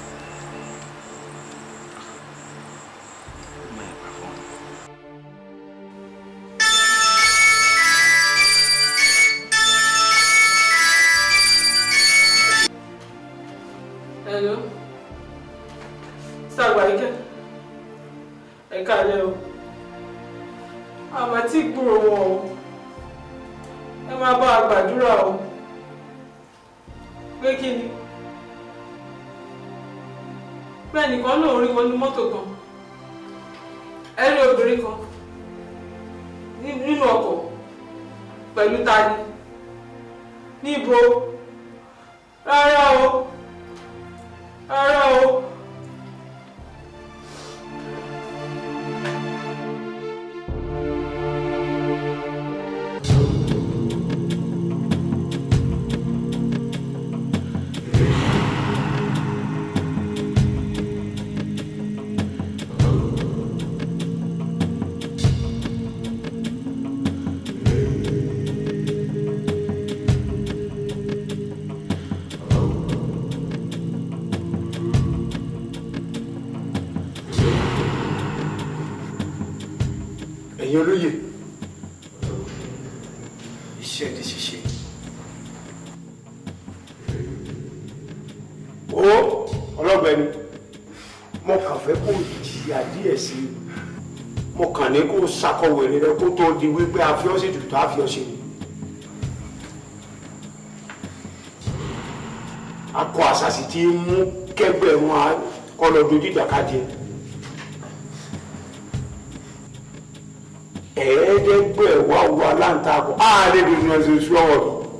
Hello. Sàgbàríkẹ́. Ẹ káalẹ́ o. Àmọ́ tí gbúrò wọn o. Ẹ máa bá a gbàdúrà o. Pé kí ni? Pé ẹnìkan lòun rí wọn ní mọ́tò kan. Ẹ rí obìnrin kan ní- nínú ọkọ̀ pẹ̀lú tani. Níbo? Rárá o ara o. ẹ̀yin olóye iṣẹ́ di ṣíṣe. ó ọlọ́gbẹ́ni mo kàn fẹ́ kó jìyà díẹ̀ sí i mo kàn ní kó ṣàkọwé rẹ kó tó di wípé àfiọ́sí tuntun àfiọ́sí ni. akọ àṣàṣì tí ń mú kẹgbẹ́ wọn kọ́ lọ dojú ìjàkadì ẹ̀. ẹ̀ẹ́dẹ́gbẹ̀wá wa láǹtakùn ààrẹ tuntun ẹ̀sìn oṣù ọwọ́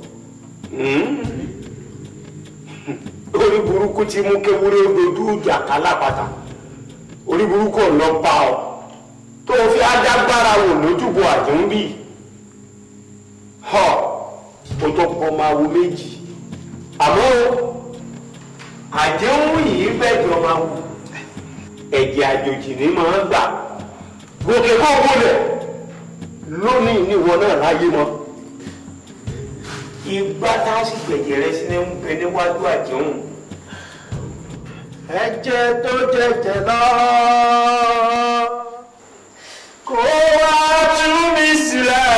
mi orí burúkú tí mú kéwúrẹ́ dojú ìjà kálápàtà orí burúkú ọ̀nà pa ọ tó fi adágbára wò lójúbọ àjẹ́ńbì họ o tó pọ̀ máa wo méjì àmọ́ àjẹ́ńwò yìí bẹ́ẹ̀ jọ máa wù ẹ̀jẹ̀ àjòjì ní máa gbà gòkè kó gbọ́dọ̀ lónìí níwọ náà láyé mọ́ ìgbà tá a sì gbẹ̀jẹ̀ rẹ sí ní ń bẹ níwájú àjẹun ẹ̀jẹ̀ tó jẹ̀jẹ̀ lọ kó wá tú mi sílẹ̀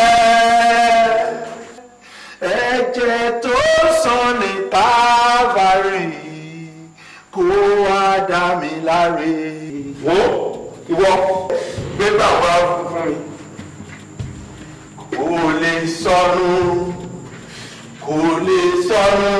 ẹ̀jẹ̀ tó sàn ní tábàárì kó wá dá mi láre. wo ìwọ gbé bàbá fún mi kò lè sọnù kò lè sọnù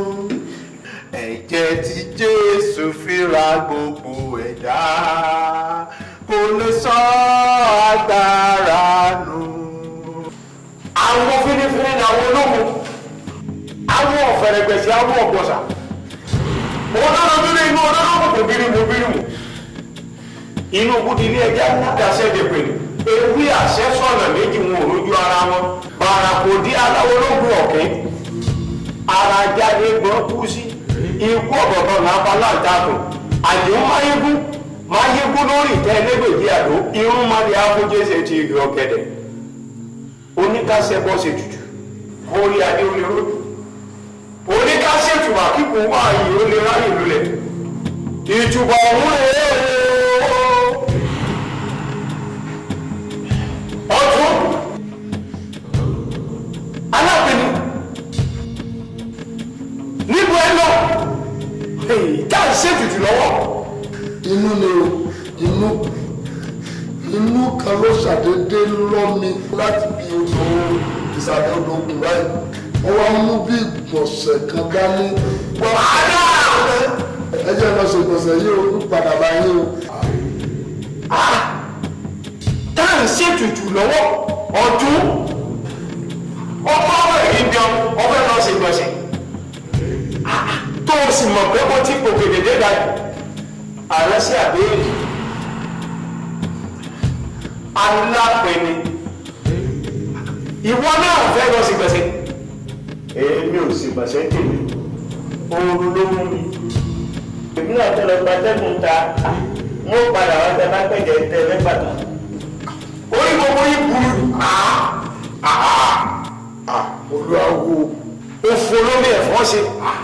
ẹ̀jẹ̀ tí jésù fi ra gbogbo ẹ̀dá kò lè sọ agbára nù. àwọn fínífíní ni àwọn ológun àwọn ọ̀fẹ̀rẹ̀gbẹ̀sì àwọn ọ̀gbọ̀sà òun náà lọ nínú inú ọlọ́run kò bírímù bírímù inú kúti ní ẹjẹ́ àdáṣẹ́ dèpè ní ewé àṣẹ sọ̀nà méjì wọn ò lójú ara wọn bàrà kò dí aláwọ̀ ológun ọ̀kẹ́ ara jáde gbọ́n kú sí ikú ọ̀gọ̀gọ̀ lápá láǹtakùn àdéhùn máyégún máyégún lórí ìtẹ́ ẹlẹ́gbẹ̀jì àdó irun má lè áfójẹ́sẹ̀ ti ìgbẹ́ ọ̀gẹ̀dẹ̀ oníkàṣẹ́ bọ́ ṣe tutù orí adé ó lè rójú oníkàṣẹ́ tùwà kíkún wá yìí ó lè ráyè lulẹ̀ ìtùbọ̀ ọ̀hún rèé ọdún alábìnrin níbo ẹ lọ tá à ń ṣètùtù lọ́wọ́. inú ni o inú inú kan ló ṣàdédé lọ́ mi láti bí odò ìsàlẹ̀ odò ògùn báyìí wọ́n wá mú bí ìgbọ̀nsẹ̀ kan dání. wàhálà ẹ jẹ́ lọ ṣe ìgbọ̀nsẹ̀ yìí o ń padà bá yín o. tá à ń ṣètùtù lọ́wọ́ ọdún ọmọ ọmọ èyí ń jẹun ọfẹ́ lọ sí gbọ̀nsẹ̀ tó o sì mọ̀ pé mo ti gòkè dédé dájú ààrẹ sí àbẹ́rẹ́ alápẹ̀ni ìwọ náà fẹ́ lọ sí gbọ̀nsẹ̀ èmi ò sì gbọ̀nsẹ̀ tèmi oorun ló mú mi èmi náà tẹ lọ gbatẹ́gùn ta mo padà wá tẹ bá pẹ̀jẹ̀ tẹ lẹ́gbàdàn orí gbogbo yìí burú olùwàwò òfò lórí ẹ̀fọ́ ṣe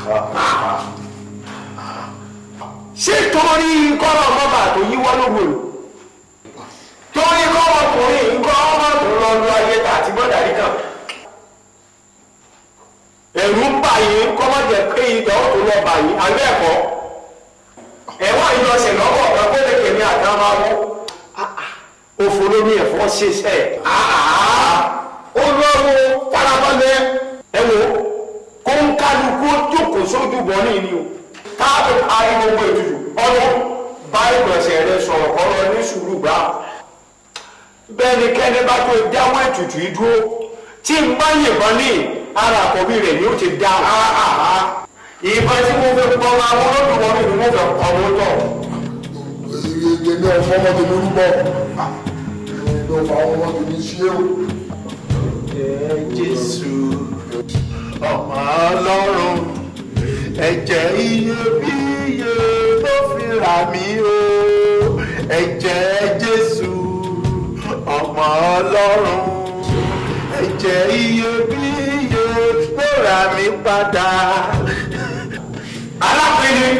ṣé torí kọ́rọ̀ mọ́bà tó yíwọ́ lógo lò torí kọ́rọ̀ ọkùnrin nǹkan ọmọ tó lọ lu ayé tà àti gbọ́dàrí kan ẹ̀rù ń bà yín kọ́mọ̀jẹ̀ pé ìdá ó tó lọ bà yín àgbẹ̀ ẹ̀kọ́ ẹ̀wọ̀n ìjọsìn lọ́wọ́ ọ̀gá kó lè kèmí àtàwọn máa wọ́ òfò lórí ẹ̀fọ́ ṣiṣẹ́ olówó farabalẹ̀ ẹ wo kó ń kálukú jókòó sójú bọ́ ní ìní o káàbọ̀ parí gbogbo ètùtù ọdún bá ìgbọ̀nsẹ̀ rẹ sọ̀rọ̀ kọ́rọ̀ ní sùúrù gbà bẹ́ẹ̀ ni kẹ́ni bá tó dáwọ́ ètùtù yìí dúró tí n bá yìnbọn ní ara àkọ́bí rẹ̀ ni ó ti dá ìbọn tí mo fẹ́ pọ́ máa wọ́n lọ́dún wọn ni mo fẹ́ pọ́ wọn tọ̀. èmi ọ̀fọ́ ọmọ tèmi rúbọ èmi ọ̀fọ́ àwọn ọmọ tèmi ṣé o. Jésù ọmọ Ọlọ́run ẹ̀jẹ̀ iyebíye ló fi rà mí o ẹ̀jẹ̀ Jésù ọmọ Ọlọ́run ẹ̀jẹ̀ iyebíye ló rà mí padà. alápẹ̀lẹ̀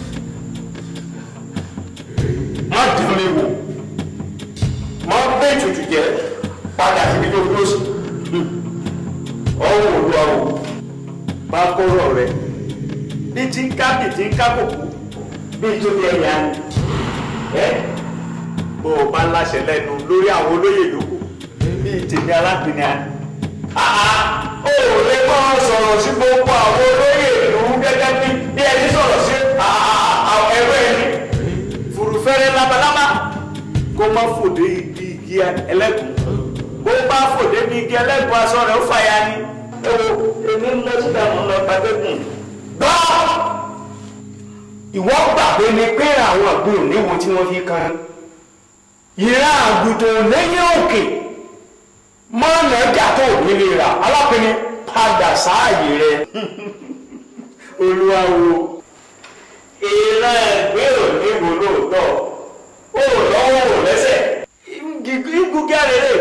má dùn mí wò má gbé ètùtù jẹ padà síbi tó dúró sí ọwọ́ olúwa o bá kọ́rọ̀ rẹ bí tí ń ká bí tí ń ká kòkó bí tó bí ẹ̀yà ni ẹ bó o bá láṣẹ lẹ́nu lórí àwọn olóyè yòókù bí tèmi alápìnrin àná ó lè kọ́ sọ̀rọ̀ sí gbogbo àwọn olóyè ìlú gẹ́gẹ́ bí bí ẹni sọ̀rọ̀ sí ẹ̀rọ ẹni fùrùfẹ́rẹ́ labalábá kó má fòdé igi igi ẹlẹ́gùn bó bá fòdé ní igi ẹlẹ́gùn aṣọ rẹ̀ ó fàya ni ẹ wo èmi ń lọ síta mọ́ lọ gbàgbẹ́gùn. gbọ́ ìwọ gbàgbé ni pé àwọn àgbẹ̀ òní wo tí wọ́n fi kan ìran àgùntàn lẹ́yìn òkè mọ́nà ọjà tó nílé rà alápẹ̀ni padà sáàyè rẹ̀ olúwa wo ìran ẹgbẹ́ òní wo lóòótọ́ ó lọ́wọ́ ò lẹ́sẹ̀ gígùn gẹ́rẹ́rẹ́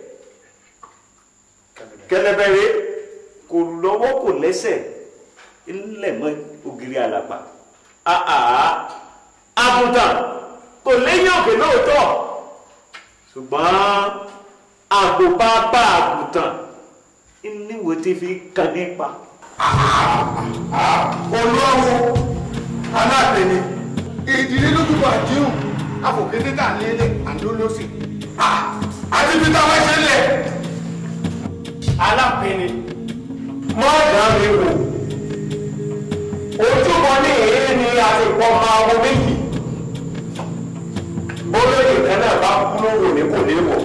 kẹlẹbẹrẹ kò lọ́wọ́ kò lẹ́sẹ̀ ńlẹ̀ mọ́ ògiri àlàpà àgùntàn kò léyìn òkè lóòótọ́ ṣùgbọ́n àgùnbábá àgùntàn níwò tí fi kàn nípa. olówó aláàbẹ̀ni ìdílé lójúbọ àdéhùn afọ̀kété tà lélẹ̀ àdólósì àti bí táwọn ṣe lẹ̀. alápẹ̀ni mọ́ ọ̀dà mi wò ojúbọ ní èyí ni àfikọ́ máa wọ méjì bólóyè kan náà bá kú lówó ní kò léwọ̀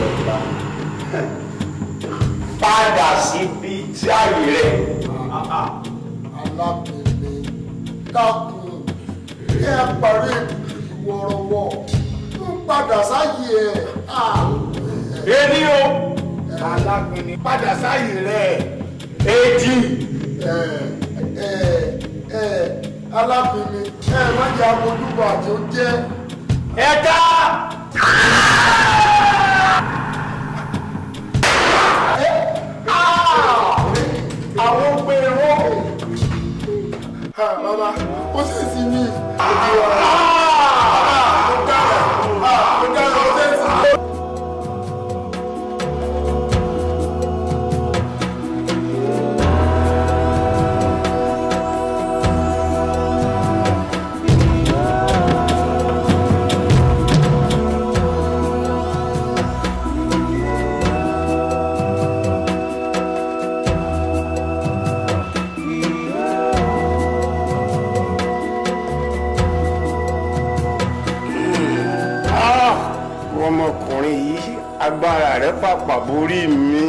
padà síbi tí ààyè rẹ̀. alábẹ̀ni dákun kí ẹ parí ìwọ̀rọ̀wọ̀ ń padà sáyé ẹ̀. èmi o alábẹ̀ni padà sáyé rẹ̀. èjì. ẹ ẹ ẹ alábẹ̀ni ẹ má jẹ́ àmójúbọ àti ó jẹ́. ẹ̀ka. àwọn gbèrò. bàbá ó sì sí ní ìdí wa. ó dára ó dára ó tẹ̀sí. ọmọkùnrin yìí agbára rẹ̀ pàpà borí mi.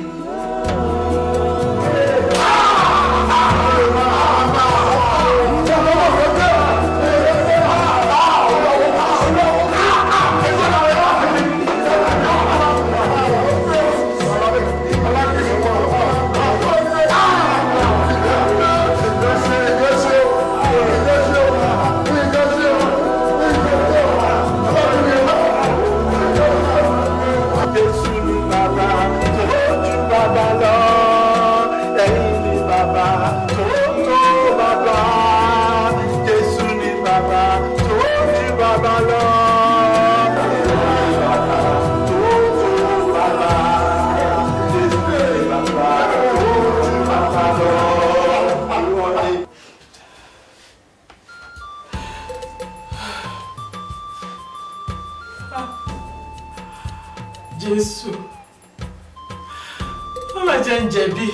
Jésù ni bàbá tó ju bàbá lọ. Ẹ̀yin ni bàbá tó tó bàbá. Jésù ni bàbá tó ju bàbá lọ. Ẹ̀yin ni bàbá tó tó bàbá. Jésù ni bàbá tó ju bàbá lọ. Ìwọ ni jésù má má jẹ́ ń jẹ̀bi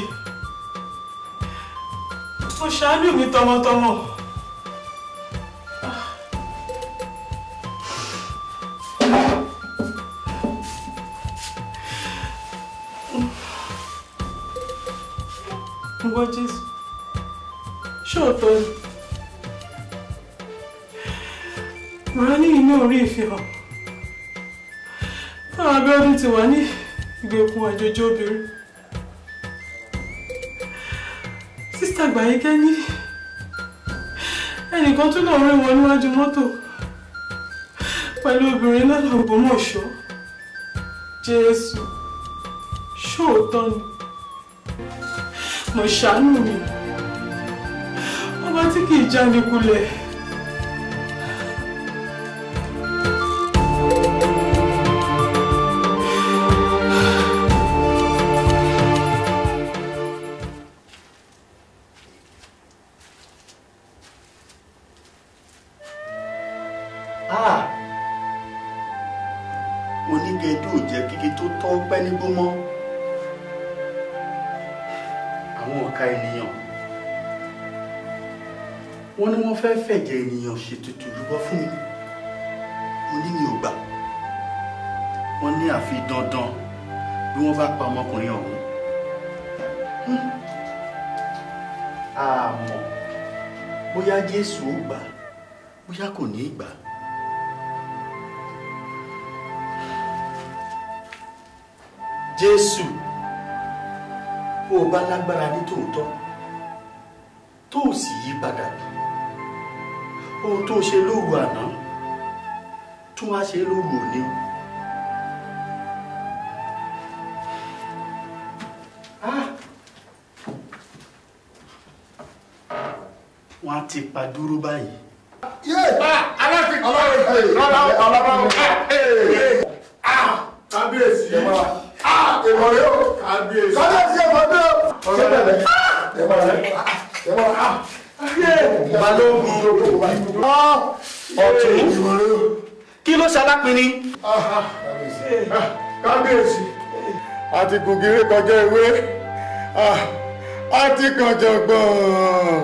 mo ṣàánú mi tọmọtọmọ ìwọ jésù ṣóòótọ́ ni màá ní inú orí ìfihàn táwọn abẹ́ọ́dún ti wà ní ìgbèkùn àjòjì obìnrin sísítà gbàyíkẹ́ ní ẹnìkan tún náà rí wọn níwájú mọ́tò pẹ̀lú obìnrin lọ́nà Ògbómọ̀ṣọ́ Jésù ṣóòótọ́ ni mo ṣàánú mi ọba tí kì í jáde kulẹ̀. Ah! onígẹdú ò jẹ́ kíkí tó tọ́ pẹ́ nígbó mọ́ àwọn ọ̀ka ènìyàn wọ́n ní wọ́n fẹ́ fẹ̀jẹ̀ ènìyàn ṣètùtù rúbọ fún mi mo ní mi ò gbà wọ́n ní àfi dandan bí wọ́n bá pa ọmọkùnrin ọ̀hún Hmm. àmọ́ bóyá Jésù ó gbà bóyá kò ní í gbà á. jésù bó o bá lágbára ní tòótọ́ tó o sì yí padà ohun tó o ṣe lóru àná tún wá ṣe lóru òní o. Ah! wọ́n á ti pa dúró báyìí. yé aláàfin ọlọ́run pé ọlọ́run kábíyèsí èmọ̀ rẹ o kábíyèsí èmọ̀ rẹ o ṣé bẹ̀rẹ̀ èmọ̀ rẹ èmọ̀ rẹ balógun ọ̀tún kí ló ṣalápinni. kábíyèsí àti gùngìrì kọjá ewé àti kànjọ gbọ̀n.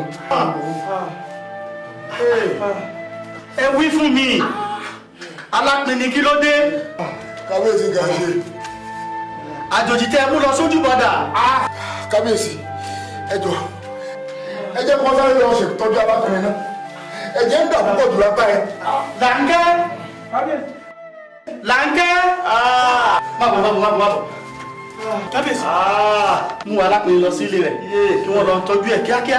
ẹ wí fún mi alápinni kí ló dé. kábíyèsí ga ṣe. àjòjì tẹ mú lọ sójú bọdà. kábíyèsí ẹ jọ ẹ jẹ́ kó sáré lọ ṣètọ́jú alákùnrin náà ẹ̀jẹ̀ ń dà púpọ̀ jù lápá ẹ. làǹkẹ́ làǹkẹ́. má bọ̀ má bọ̀ má bọ̀ má bọ̀. kábíyèsí. mú alápinni lọ sí ilé rẹ̀ kí wọ́n lọ tọ́jú ẹ̀ kíákíá.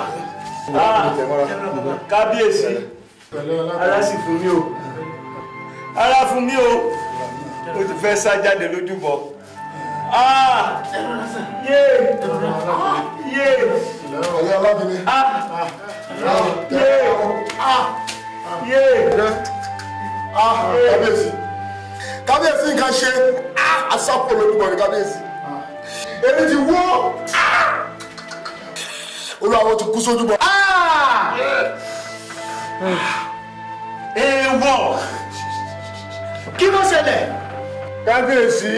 kábíyèsí ara sì fún mi o ara fún mi o o ti fẹ́ sá jáde lójúbọ. Ah! Yé! Yé! ẹ̀yà alábìnrin. Yé! Yé! kábíyèsí kábíyèsí nǹkan ṣe asápò lórúkọ ní kábíyèsí èmi ti wó olùwàwọ̀ ti kú sójú bọ. èèwọ̀ kí ló ṣẹlẹ̀. kábíyèsí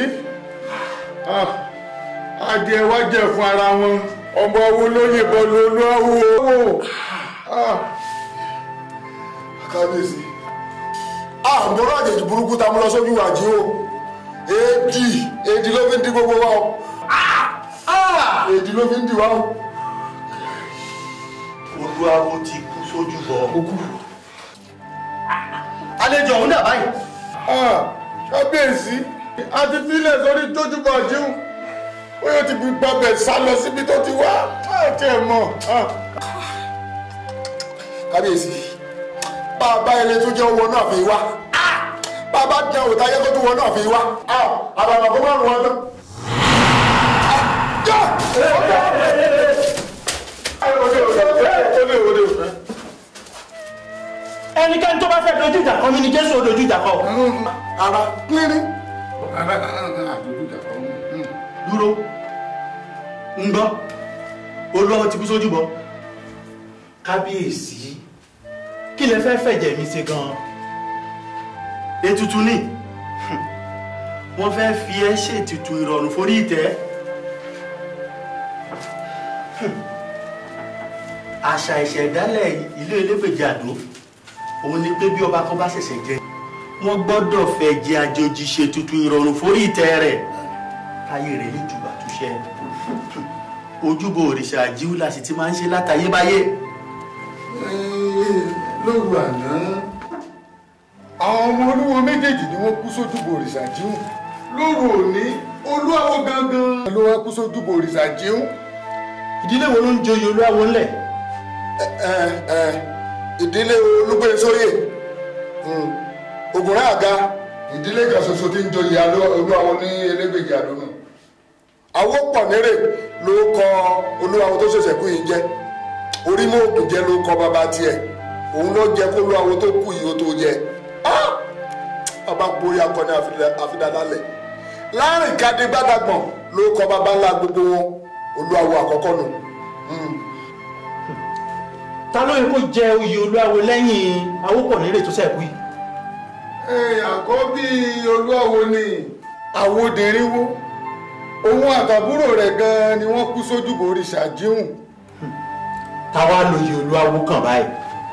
adìẹ wá jẹ fún ara wọn ọmọ owó ló yìnbọn lólówó. kábíyèsí àmúrò àjèjì burúkú tá a mú lọ sójú wàjí o èdì èdì ló fi ń di gbogbo wa o èdì ló fi ń di wa o. olúwawo ti kú sójú bọ. àlejò ọ̀hún dà báyìí. kábíyèsí a ti filẹ̀ sórí tójúbọ̀ jíun ó yóò ti gbàgbẹ́ sá lọ síbi tó ti wá àti ẹ̀ mọ̀. kábíyèsí bàbá ẹni tó jẹ́ owó náà fi wá bàbá jẹ́ òòtá yẹ kó tó wọ náà fi wá àbàbà kó má rùn wọn tán. ẹnikẹ́ni tó bá fẹ́ dojú ìjà kọ mí ni jésù ó dojú ìjà kọ. ara pínrín. dúró ń gbọ́ olúwawo ti kú sójú bọ. kábíyèsí kí lẹ fẹ́ fẹ̀jẹ̀ mi ṣe gan-an. ètùtù ni wọ́n fẹ́ fi ẹ́ ṣètùtù ìrọ̀rùn forí ìtẹ́. àṣà ìṣẹ̀dálẹ̀ ilé elégbèjì àdó òun ni pé bí ọba kan bá ṣẹ̀ṣẹ̀ jẹ wọ́n gbọ́dọ̀ fẹ́ jẹ àjòjì ṣètùtù ìrọ̀rùn forí ìtẹ́ rẹ̀ káyé rẹ̀ lè jùbà túṣẹ́ ojúbọ òrìṣà àjíwúlà sì ti máa ń ṣe látayébáyé. lóru àná àwọn ọmọ olúwo méjèèjì ni wọ́n kú sójúbọ òrìṣà jíun lóru òní olúwawo gangan ló wá kú sójúbọ òrìṣà jíun. ìdílé wo ló ń joyè olúwawo ńlẹ̀. ẹ ẹ ìdílé olúgbésóyè ògùnrán àga ìdílé kan ṣoṣo tí ń joyè olúwawo ní elégbèjì àdónù àwo pọ̀ nírè ló kọ olúwawo tó ṣẹ̀ṣẹ̀ kú yìí jẹ́ orí mọ́ òkú jẹ́ ló kọ bàbá tiẹ̀ òun ló jẹ́ kó olúwawo tó kú yìí ó tó jẹ́ bàbá borí akọni àfidàlálẹ̀ láàrin kadì gbàdàgbọ̀n ló kọ bàbá ńlá gbogbo wọn olúwawo àkọ́kọ́ nù. ta ló yẹ kó jẹ oyè olúwawo lẹ́yìn awópọ̀nérè tó ṣẹ̀kú yìí. àkọ́bí olúwawo ni àwòdìrínwó òun àtàbúrò rẹ̀ gan-an ni wọ́n kú sójúbọ òrìṣà jíhùn. táwa lóye olúwawo kàn báyìí.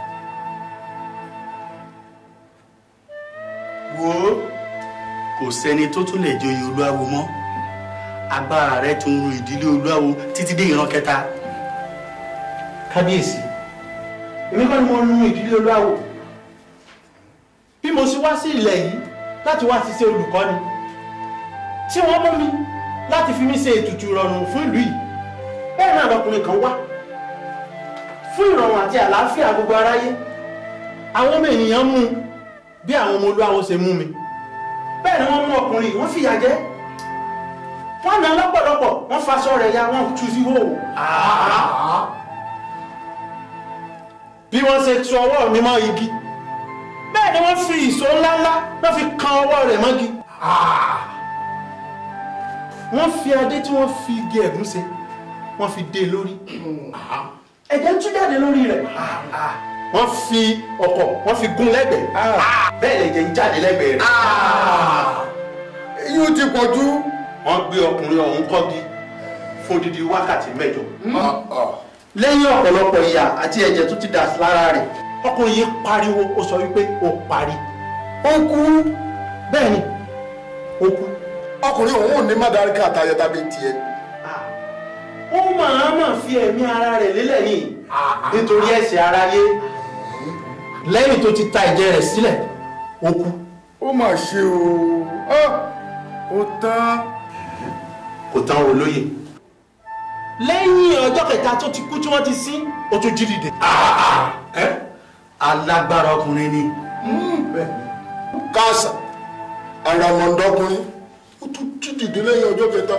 wo kò sẹ́ni tó tún lè joyè olúwawo mọ́ agbára rẹ̀ tún ru ìdílé olúwawo títí dé ìran kẹta. kábíyèsí èmi kọ́ ni mo nu ìdílé olúwawo bí mo ṣe wá sí ilẹ̀ yìí láti wá ṣiṣẹ́ olùkọ́ni tí wọ́n mú mi láti fi mí ṣe ètùtù ìrọ̀rùn fún ìlú yìí bẹ́ẹ̀ náà lọkùnrin kan wá fún ìrọ̀rùn àti àlàáfíà gbogbo aráyé àwọn ọmọ ènìyàn mú un bí àwọn ọmọ olúwawo ṣe mú mi bẹ́ẹ̀ ni wọ́n mú ọkùnrin wọ́n fìyà jẹ wọ́n nà lọ́pọ̀lọpọ̀ wọ́n faṣọ rẹ̀ ya wọ́n tú sí hò bí wọ́n ṣe tu ọwọ́ mi mọ́ igi bẹ́ẹ̀ ni wọ́n fi ìṣó ńláńlá wọ́n fi kan ọwọ́ rẹ̀ mọ́gi wọ́n fi adé tí wọ́n fi igi ẹ̀gún ṣe wọ́n fi dé lórí ẹ̀jẹ̀ ń tú jáde lórí rẹ̀ wọ́n fi ọ̀kọ̀ wọ́n fi gún lẹ́gbẹ̀ẹ́ bẹ́ẹ̀ lẹ̀jẹ̀ ń jáde lẹ́gbẹ̀ẹ́ rẹ̀. yóò ti pọ̀ jù. wọ́n gbé ọkùnrin ọ̀hún kọ́gi fún odidi wákàtí mẹ́jọ. lẹ́yìn ọ̀pọ̀lọpọ̀ ìyà àti ẹ̀jẹ̀ tó ti dà sí lára rẹ̀ ọkùnrin yìí pariwo ó sọ wípé ó parí. ó kú. bẹ́ẹ̀ ni ó kú. ọkùnrin òun ò ní mádàríkà àtàyẹ tàbí tiẹ̀. ó máa máa fi ẹ̀mí ara rẹ̀ lélẹ̀ ní nítorí ẹ̀ṣẹ̀ aráyé lẹ́yìn tó ti ta ẹ̀jẹ̀ rẹ̀ sílẹ̀ ó kú. ó mà ṣe o ó tán. kò tán olóye lẹ́yìn ọjọ́ kẹta tó ti kú tí wọ́n ti sin ó tún jí dìde. alágbára ọkùnrin ni. káàsà àràmọ̀ndọ́kùnrin ó tún jí dìde lẹ́yìn ọjọ́ kẹta.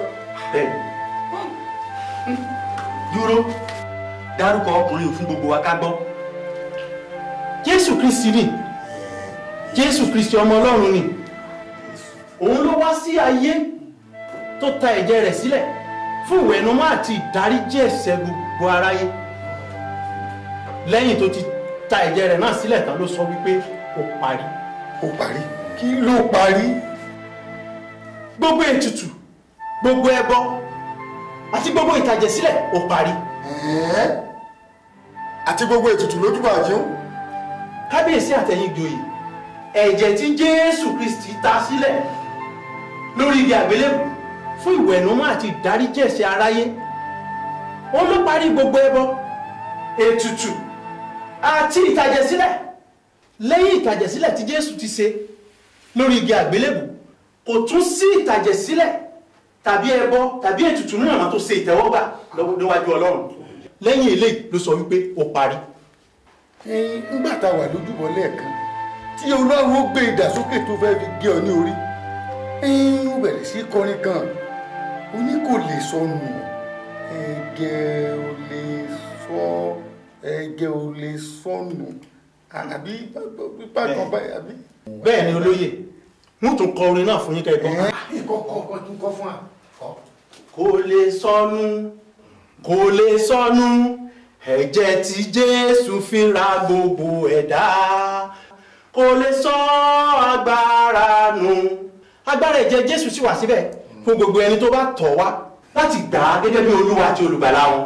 dúró dárúkọ ọkùnrin fún gbogbo wa ká gbọ́. jésù kristi ni jésù kristi ọmọ ọlọ́run ni òun ló wá sí ayé tó ta ẹ̀jẹ̀ rẹ̀ sílẹ̀ fún ìwẹ̀nùmọ́ àti ìdáríjì ẹ̀ṣẹ̀ gbogbo aráyé lẹ́yìn tó ti ta ẹ̀jẹ̀ rẹ̀ náà sílẹ̀ tán ló sọ wípé ó parí. ó parí kí ló parí. gbogbo ètùtù gbogbo ẹbọ àti gbogbo ìtàjẹ̀sílẹ̀ ó parí. àti gbogbo ètùtù lójúbà àjíún. kábíyèsí àtẹ̀yìn ìjòyè ẹ̀jẹ̀ tí jésù kristi ta sílẹ̀ lórí igi àgbélébù fún ìwẹ̀nùmọ́ àti ìdáríjì ẹ̀ṣẹ̀ aráyé ó ló parí gbogbo ẹbọ ètùtù àti ìtàjẹ̀sílẹ̀ lẹ́yìn ìtàjẹ̀sílẹ̀ tí jésù ti ṣe lórí igi àgbélébù kò tún sí ìtàjẹ̀sílẹ̀ tàbí ẹbọ tàbí ètùtù náà máa tó ṣe ìtẹ́wọ́gbà lọ́wọ́ níwájú ọlọ́run lẹ́yìn eléyìí ló sọ wípé ó parí. ẹyin ńgbà tá a wà lójúbọ lẹ́ẹ̀kan tí ọlọ́run ó gbé ìdàsókè tó fẹ́ fi gé ọ ní orí ẹyin ó bẹ̀rẹ̀ sí kọrin kan ó ní kò lè sọnù ẹ̀gẹ́ ò lè sọ ẹ̀gẹ́ ò lè sọnù àbí pípa kan báyìí àbí. bẹ́ẹ̀ ni olóyè wọ́n tún kọ orin náà fún yín kẹ́kọ̀ọ́. kọ́kọ́ tún kọ́ fún wa. kò lè sọnù kò lè sọnù ẹ̀jẹ̀ tí jésù fi ra gbogbo ẹ̀dá kò lè sọ agbára nù agbára ẹ̀jẹ̀ jésù sì wà síbẹ̀ fún gbogbo ẹni tó bá tọ̀ wá láti gbà á gẹ́gẹ́ bí olúwa àti olùgbàlà wọn.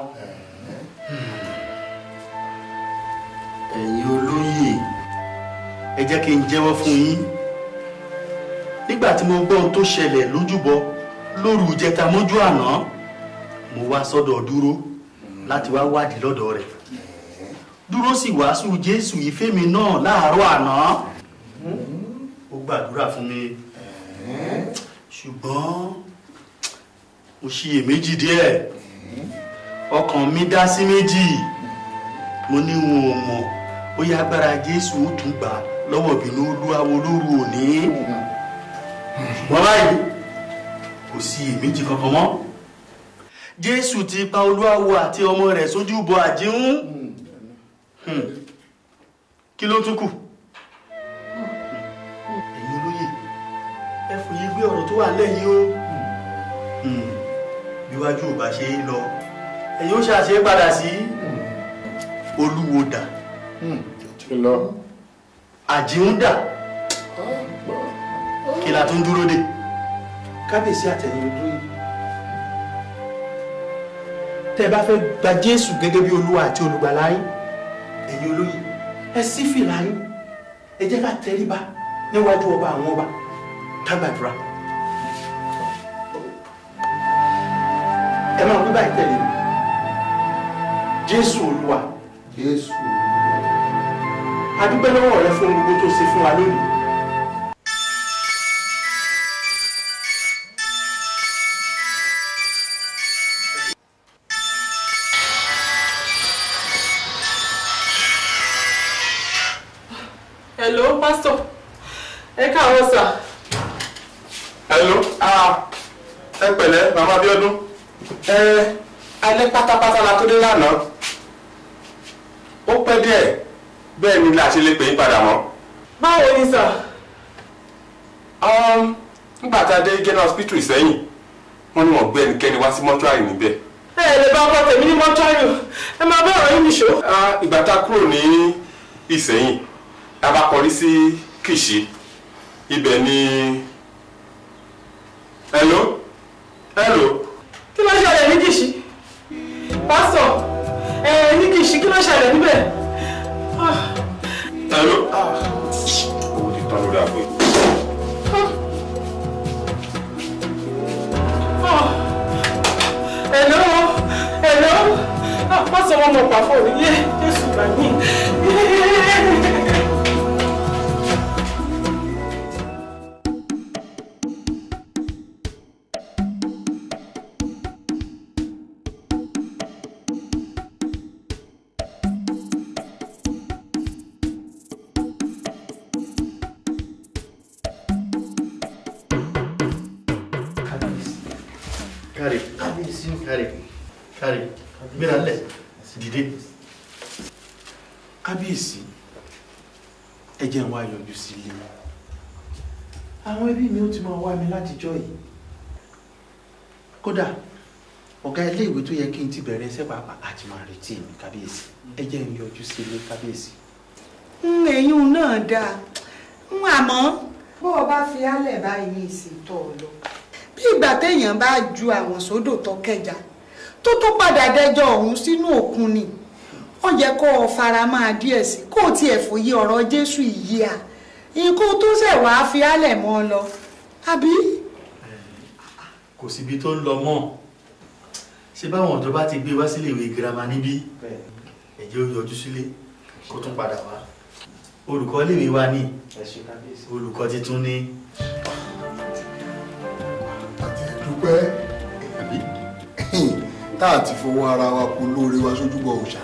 ẹ̀yin olóyè ẹ jẹ́ kí n jẹ́wọ́ fún yín nígbà tí mo gbọ́ ohun tó ṣẹlẹ̀ lójúbọ lóru ìjẹta mọ́jú àná mo wá sọ́dọ̀ dúró láti wá wádìí lọ́dọ̀ rẹ̀ dúró sì wàásù jésù ìfẹ́ mi náà láàárọ̀ àná ó gbàdúrà fún mi ṣùgbọ́n mo ṣiyèméjì díẹ̀ ọkàn mi dá sí méjì mo ní wọn ò mọ̀ bóyá agbára jésù ó tún gbà lọ́wọ́ ìbínú olúwawo lóru òní ṣùgbọ́n báyìí kò sí iyèméjì kankan mọ́ jésù ti pa olúwawo àti ọmọ rẹ̀ sójú bọ àjíhún kí ló tún kù ẹ̀yin olóyè ẹ fòye gbé ọ̀rọ̀ tó wà lẹ́yìn o bíwájú ò bá ṣe é lọ ẹ̀yin ó ṣàṣe padà sí olúwo dà àjíhún dà kí la tún dúró dé kábíyèsí àtẹ̀yìn olóyè tẹ́ ẹ bá fẹ́ gba jésù gẹ́gẹ́ bí olúwa àti olùgbàlà yín ẹ̀yin olóyè ẹ sí fìlà yín ẹ jẹ́ ká tẹríba níwájú ọba àwọn ọba ká gbàdúrà ẹ máa wí báyìí tẹ̀lé mi jésù olúwa jésù a dúpẹ́ lọ́wọ́ rẹ fún gbogbo tó ṣe fún wa lónìí hello pastor ẹ káàárọ̀ sà. hello ah ẹ pẹ̀lẹ́ màmá Abíọ́dún ẹ alẹ́ pátápátá la tó dé lánàá ó pẹ́ díẹ̀ bẹ́ẹ̀ ni la ṣe lè pè yín padà mọ́. báwo ni sà. nígbà tá a dé general hospital Ìsẹ́yìn wọ́n ní wọ́n gbé ẹnikẹ́ni wá sí mọ́túárì níbẹ̀. ẹ lè bá ọkọ tèmi ní mọ́túárì o ẹ máa bá ọ̀rọ̀ yín nìṣó. ìgbà tá a kúrò ní Ìsẹ́yìn la bá kọrí sí Kìṣí ibẹ̀ ni hello hello. kí ló ṣẹlẹ̀ ní Kìṣí pásítọ̀ ẹ ní Kìṣí kí ló ṣẹlẹ̀ níbẹ̀. hello. owó ti tán lórí àpò yìí. hello hello pásítọ̀ wọn mọ̀ pàfọ́ òní yé Jésù gbà mí. káre káre káre gbéra lẹ̀ dìde. kábíyèsí ẹ jẹ́ n wá yọjú sí ilé àwọn ẹbí mi ó ti máa wá mi látijọ́ yìí kódà ọ̀gá ilé ìwé tó yẹ kí n ti bẹ̀rẹ̀ iṣẹ́ pàápàá àti máa retí mi kábíyèsí ẹ jẹ́ n yọjú sí ilé kábíyèsí. ẹ̀yún náà dáa ń àmọ́ bó o bá fi álẹ̀ báyìí ní ìsìntọ́ ọ lọ bí ìgbà téèyàn bá ju àwọn sódò tó kẹjà tó tó padà dẹjọ́ ọ̀hún sínú òkun ni ó yẹ kó o fara máa díẹ̀ sí kó o tiẹ̀ fòye ọ̀rọ̀ Jésù yìí à ikú tó ṣẹ̀ wá fi álẹ̀ mọ́ ọ lọ àbí. kò síbi tó ń lọ mọ́ ṣé báwọn ọ̀dọ́ bá ti gbé wá sílé ìwé girama níbí ẹ̀jẹ̀ ó yọjú sílé kó tún padà wá olùkọ́ iléèwé wa ní olùkọ́ titun ní. dúpẹ́ tá a ti fọwọ́ ara wa kó lóore wa sójúbọ òòṣà.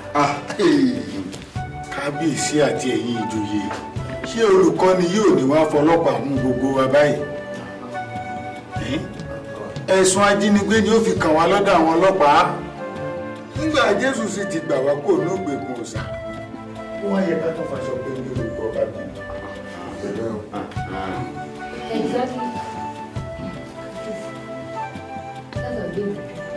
kábíyèsí àti ẹ̀yin ìjòyè ṣé olùkọ́ni yóò ní wá fọlọ́pàá mú gbogbo wa báyìí Eh? ẹ̀sùn ajínigbé ni ó fi kàn wá lọ́dọ̀ àwọn ọlọ́pàá nígbà jésù sì ti gbà wá kó ní ògbèkùn ọ̀sà ó wá yẹ ká tó faṣọ pé ní olùkọ́ bá bí. Exactly. That's a big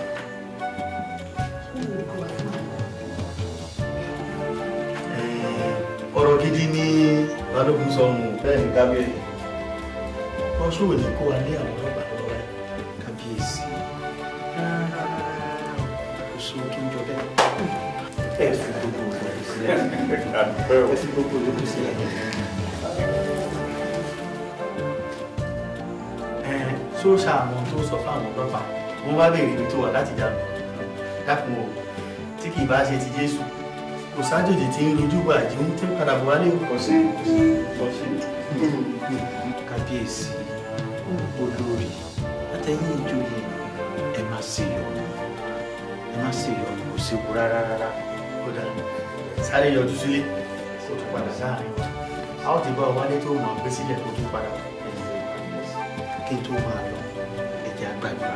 ọ̀rọ̀ gidi ní balógun sọnù bẹ́ẹ̀ ni kábíyèsí ọṣù òní kó wa lé àwọn ọlọ́pàá lọ́wọ́ rẹ̀ kábíyèsí oṣù tó ń jọ bẹ́ẹ̀ ẹ fi gbogbo ìlú sílẹ̀ ẹ fi gbogbo ìlú sílẹ̀ ẹ ṣó ṣàmọ tó sọ fáwọn ọlọ́pàá wọ́n bá béèrè ibi tó wà láti dànù dákun o tí kì í bá ṣe ti Jésù kò sájòjì tí ń rojú bá àjí ń tí ń padà bọ̀ wálé o. kò sí kò sí. kábíyèsí olórí àtẹ̀yìn ìjòyè ẹ má ṣe yọnu ẹ má ṣe yọnu kò séwu rárá rárá ó dà sáré yọjú sílé kó tún padà sáàrin a ó ti bá ọ wálé tó mọ̀ gbé sílẹ̀ kó tún padà kí n tó máa lọ ẹ̀jẹ̀ àgbàdúrà.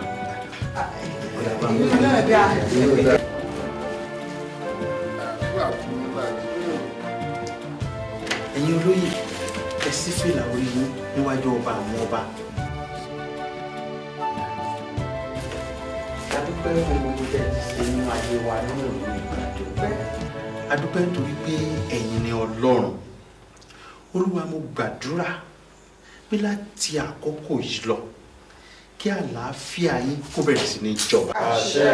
ẹ̀yin olóyè ẹ sí fìlà orí yín níwájú ọba àwọn ọba. adúpẹ́ fún gbogbo tẹ́ ẹ ti ṣe nínú ayé wa nínú ìlú ìgbà dúpẹ́. adúpẹ́ nítorí pé ẹ̀yin ni ọlọ́run olúwa mo gbàdúrà pé láti àkókò yìí lọ kí àlàáfíà yín kó bẹ̀rẹ̀ sí ní jọba. àṣẹ.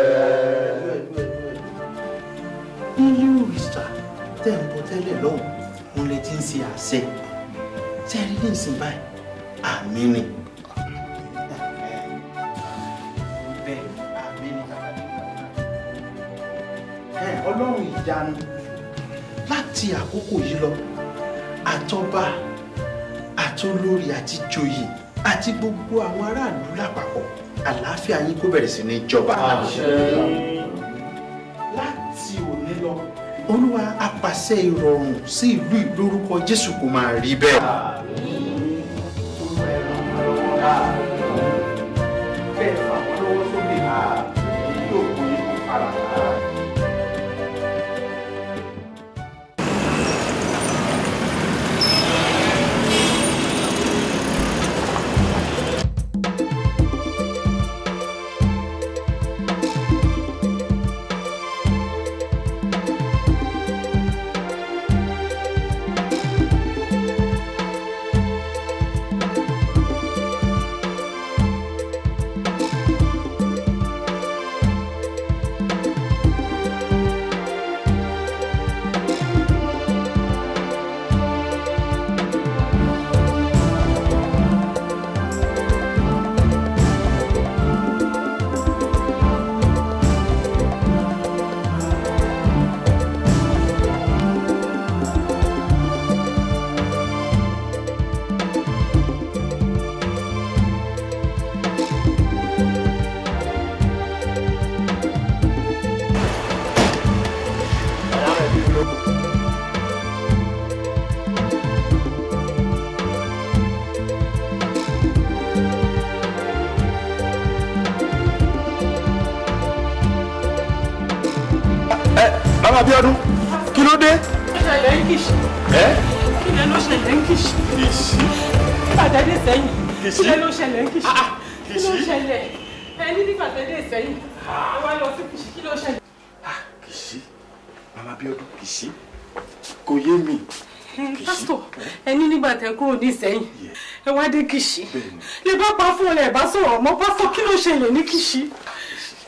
nílé òrìṣà tẹ́ ń bọ tẹ́lẹ̀ lọ́hùn òun lè ti ń ṣe àṣẹ tẹ́ rí ní ìsìn báyìí àmì ni. bẹ́ẹ̀ àmì ni bàbá mi ẹ ọlọ́run ìyanu láti àkókò yìí lọ àtọba àtolórí àti joyè àti gbogbo àwọn aráàlú lápapọ̀ àlàáfíà yín kó bẹ̀rẹ̀ sí ní jọba. láti òní lọ olúwa apàṣẹ ìrọ̀rùn sí ìlú ìlórúkọ jésù kò máa rí bẹ́ẹ̀. bẹ́ẹ̀ fà wọ́n lọ́wọ́ sókè yóò kó yín kó fara. bàbá Abíọ́dún kí ló dé. ó ṣẹlẹ̀ ń kìsì. ẹ kí lẹ ló ṣẹlẹ̀ ń kìsì. kìsì. nígbà tẹ́ dé sẹ́yìn. Kìsì? kí lẹ ló ṣẹlẹ̀ ń kìsì. kí ló kìsì? ṣẹlẹ̀ ẹ ní nígbà tẹ́ dé sẹ́yìn. ẹ wá lọ sí kìsì kí ló ṣẹlẹ̀. kìsì bàbá Abíọ́dún kìsì kò yé mi. pásítọ̀ ẹ ní nígbà tẹ́ kúrò ní sẹ́yìn ẹ wá dé kìsì. lè bá pa fún ọ lẹ bá sọ̀rọ̀ mọ́ pásítọ̀ kí ló ṣẹlẹ̀ ní kìsì.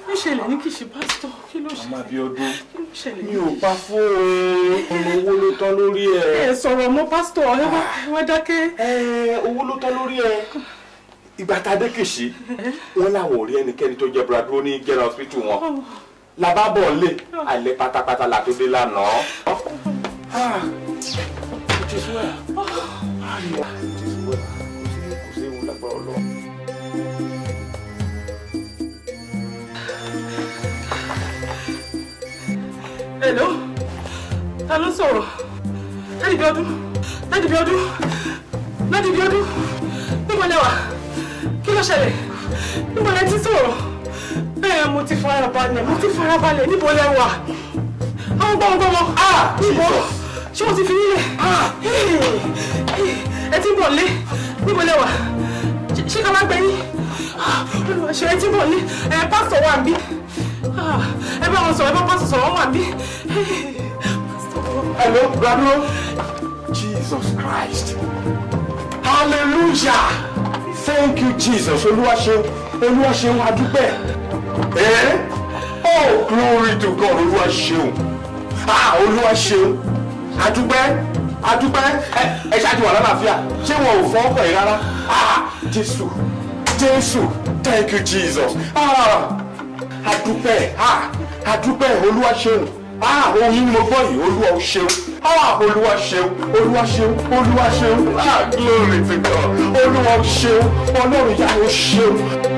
ló ṣẹlẹ̀ ní kìí ṣe pásítọ̀ kí ló ṣe màmá Abíọ́dún kí ló ṣẹlẹ̀ mi ò pa fóònù ọmọ owó ló tán lórí ẹ. ẹ sọ̀rọ̀ mọ́ pásítọ̀ ẹ wá ẹ wá dákẹ́. ẹ owó ló tán lórí ẹ ìgbà tá a dé kìsì wọn làwọn ò rí ẹnikẹ́ni tó jẹ́ bradro ní general hospital wọn làbábọ̀ lè alẹ́ pátápátá la tó dé lánàá. Ah, it is well. Ah, it is well. kò sí ewu lágbára Ọlọ́run. Hello? Ta ló sọ̀rọ̀? Dádì Bíọ́dún? Dádì Bíọ́dún? Dádì Bíọ́dún? Níbo lẹ wà? Kí ló ṣẹlẹ̀? Níbo lẹ ti sọ̀rọ̀? Bẹ́ẹ̀ mo ti farabalẹ̀, mo ti farabalẹ̀, níbo lẹ wà? Àwọn gbọ́mọgbọ́mọ. Níbo? Ṣé wọ́n ti fi nílẹ̀? Ẹ ti ń bọ̀ lé. Níbo lẹ wà? Ṣé ká má gbẹ yín? Olùwà ṣe ẹ ti ń bọ̀ lé. Ẹ pásítọ̀ wà ń bí. Ẹ bá wọn sọ̀rọ̀, ẹ bá pásítọ̀ sọ̀rọ̀, wọ́n wà ń bí. Hello, Bradro. Jesus Christ. Hallelujah. Thank you, Jesus. Olúwa ṣeun. Olúwa ṣeun adúpẹ́. Eh? Oh, glory to God. Olúwa ṣeun. Ah, Olúwa ṣeun. Adúpẹ́. Adúpẹ́. Ẹ ẹ ṣáàtì wà lálàáfíà. Ṣé wọn ò fọ́ ọkọ̀ yìí rárá? Ah, Jésù. Jésù. Thank you, Jesus. Ah, adúpẹ́. Ah, adúpẹ́. Olúwa ṣeun ah ohun yìí ni mo gbọ́ yìí olúwa ò ṣeun ah olúwa ṣeun olúwa ṣeun olúwa ṣeun ah glory to God olúwa ò ṣeun ọlọ́run yà ó ṣeun.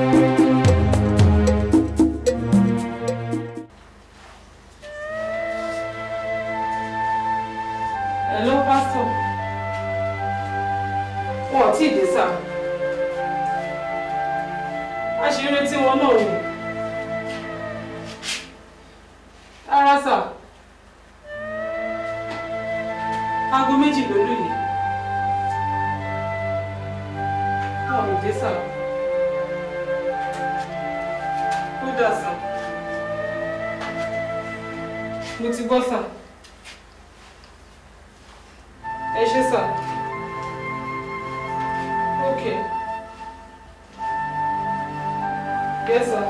Hello, Pastor. Wọn ò tí ì dé sá. A ṣe ń retí wọn náà ni. Rárá sá. Aago méjì ló lù yìí. Wọn ò dé sá. Ó dà sá. Mo ti gbọ́ sá. Ẹ ṣé sá. Okay. Yes, sir.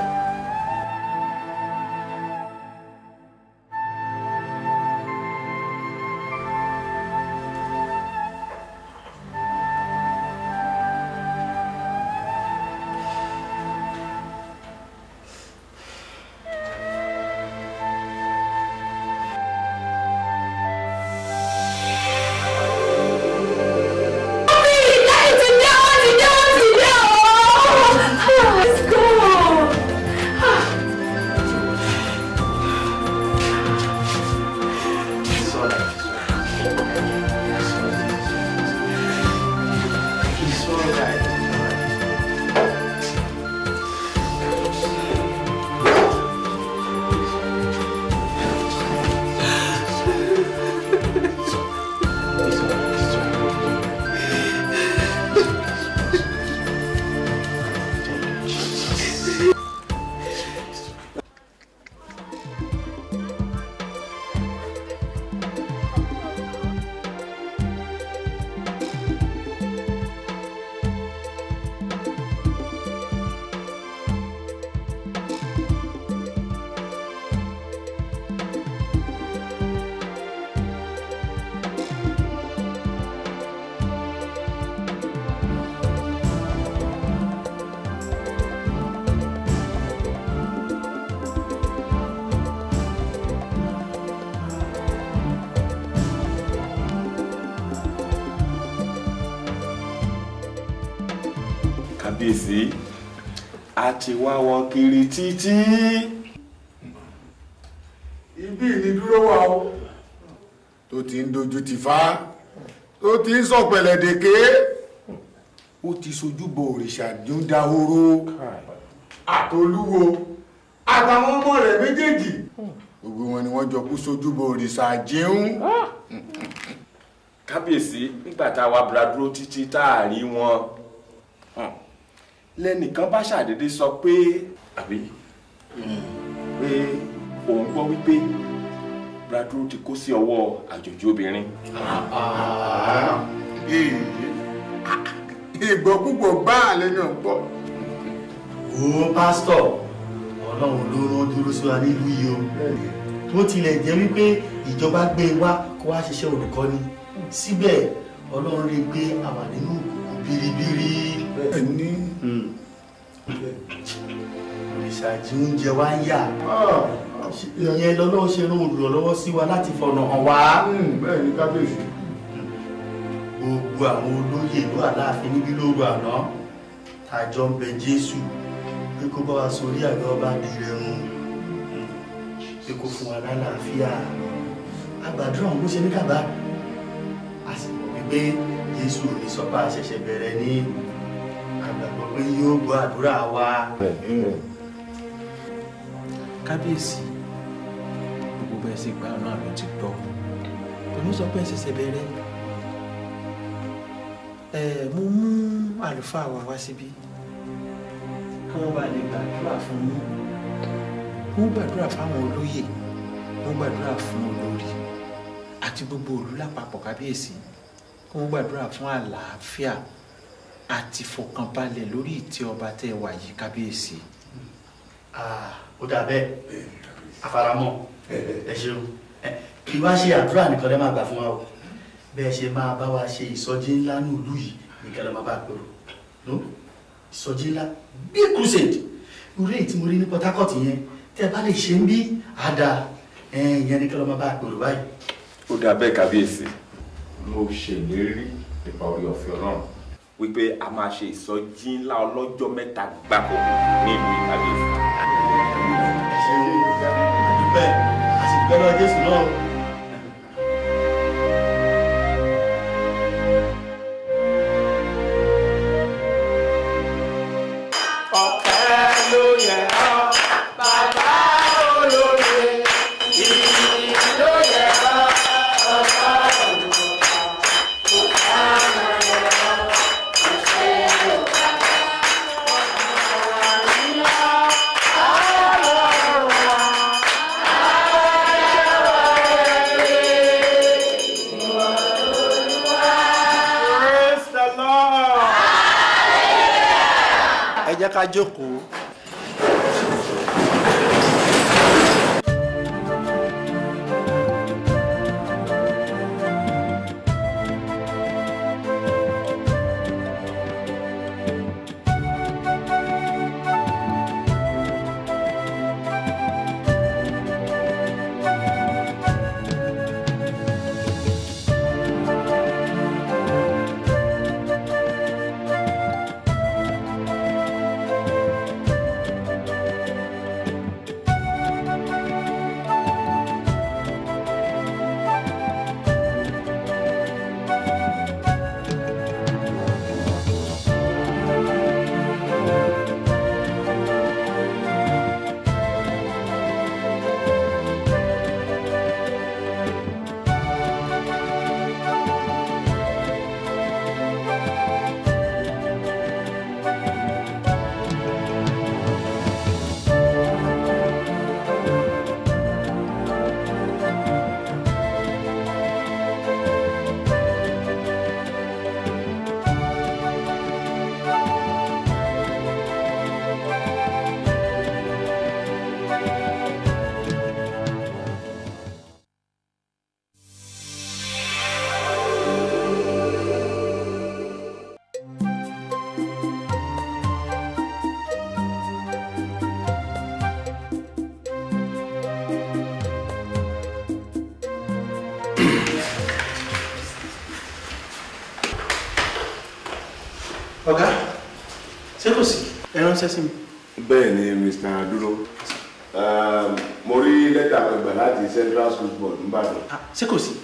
kábíyèsí a ti wá wọn kiri títí. ibi ìnidúró wa o tó ti ń dojú ti fa tó ti ń sọ̀pẹ̀lẹ̀ dèké ó ti sojúbọ òrìṣà ní ó dahoro àtolúwo àtàwọn ọmọ rẹ̀ méjèèjì gbogbo wọn ni wọ́n jọ kú sojúbọ òrìṣà jíún. kábíyèsí nígbà tá a wá bradro títí tá a rí wọn lẹ́nìkan bá ṣàdédé sọ pé àbí pé òun gbọ́ wípé bradro ti kó sí ọwọ́ àjòjì obìnrin. ìgbọ́kúgbọ̀ gbáà lẹ́nu ọ̀pọ̀. wo pásítọ̀ ọlọ́run ló rán dúró sí wa nílùú yìí o tó tilẹ̀ jẹ́ wípé ìjọba gbé e wá kó wá ṣiṣẹ́ olùkọ́ni síbẹ̀ ọlọ́run rí i pé àwa nínú biribiri. ẹni ìṣàjì oúnjẹ wa ń yà ìyẹn lọ́lọ́run ṣe rán olùrànlọ́wọ́ sí wa láti fọ̀nà hàn wá. bẹ́ẹ̀ ni kábíyèsí. gbogbo àwọn olóyè ìlú àláàfin níbí lóru àná tàjọ ń bẹ jésù pé kó bá wa sórí àgbà ọba dìrẹ̀rùn pé kó fún wa lálàáfíà àgbàdúrà òun ló ṣe ní kàbá a sì mọ̀ wípé jésù ò ní sọ́pà ṣẹ̀ṣẹ̀ bẹ̀rẹ̀ ní àgbàgbọ́ pé yóò gbọ́ àdúrà wa. kábíyèsí gbogbo bẹ́ẹ̀ sì gba ọ̀nà àlọ́ ti gbọ́ òní sọ pé ẹ ṣẹ̀ṣẹ̀ bẹ̀rẹ̀ ẹ mo mú àlùfáà wa wá síbí kí wọ́n bá lè gbàdúrà fún yín mo gbàdúrà fáwọn olóyè mo gbàdúrà fún olórí àti gbogbo òlú lápapọ̀ kábíyèsí kí wọ́n gbàdúrà fún àlàáfíà àti fọkànbalẹ̀ lórí ìtẹ́ ọba tẹ́ ẹ wà yìí kábíyèsí. ó dà bẹ́ẹ̀ àfaramọ́ ẹ ṣeun kí wá ṣe àdúrà nìkan lẹ́ máa gbà fún wa o bẹ́ẹ̀ ṣe máa bá wa ṣe ìsọjí ńlá ní ìlú yìí nìkan lẹ́ máa bá gbèrò no ìsọjí ńlá big crusade irú èyí tí mo rí ní Port Harcourt yẹn tẹ́ ẹ bá lè ṣe ń bí àdá ìyẹn nìkan lẹ́ máa bá gbèrò báyìí. ó dà bẹ́ẹ̀ kábíyèsí mo ṣèlérí nípa orí ọ̀fẹ́ ọlọ́run wípé a máa ṣe ìsọjí ńlá ọlọ́jọ́ mẹ́ta gbáko ní ìlú ìkábíyèsí. ẹ ṣe àdúpẹ́ àṣìpẹ́ lọ Jésù náà. ọpẹ́ ló yẹ ọ́ bàbá olóye ìyìn ló yẹ ọ́ ọba olùkọ́ ọba olùkọ́ ìṣe yorùbá ọba nílá ọlọ́run wa Praise the Lord. ẹ jẹ́ ká jókòó. ọ̀gá ṣé kò sí ẹ ránṣẹ́ sí mi. bẹ́ẹ̀ ni mr dúró um, mo rí lẹ́tà kan gbà láti central school board nìbàdàn. ṣé kò sí.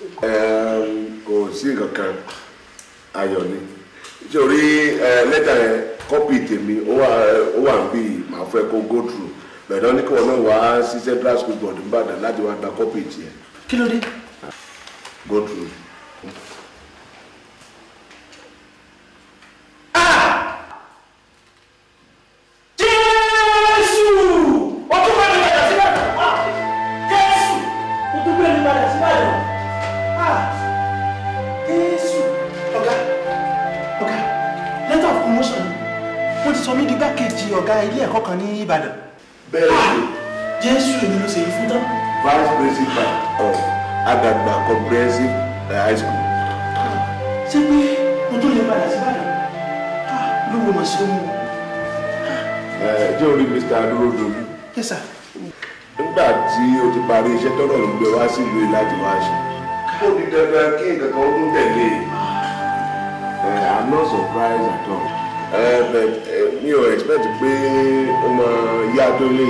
Um, kò sí nǹkan kan ayọ̀ ni nítorí lẹ́tà yẹn kọ́pì tèmi ó wà ó wà bí màá fẹ́ kó go through bẹ̀rẹ̀ ní kí wọn náà wá sí central school board nìbàdàn láti wá gba kọ́pì tiẹ̀ kí ló dé. go through. jésù ó tún bẹ́ẹ̀ ní padà síbẹ̀ jésù ó tún bẹ́ẹ̀ ní padà síbẹ̀ jésù ọ̀gá ọ̀gá letter of promotion wọ́n ti sọ mí di gbákejì ọ̀gá ilé ẹ̀kọ́ kan ní ìbàdàn. bẹ́ẹ̀ ni jésù èmi ló ṣe yí fún tán. vice principal of Adagba comprehensive high school. ṣé pé mo tó lè padà sí Ìbàdàn lówó mọ̀ sí ohun. ẹ jẹ́ orí Mr. adúródolú yes sir. nígbà tí o ti parí iṣẹ́ tọ́lọ̀ ló gbé wá sílùú yìí láti wá ṣe. ó di dandan kí nǹkan kan ó tún tẹ̀lé e. Eh, I'm not surprised at all. Uh, but uh, mi ò expect pé ó máa yá tó lè.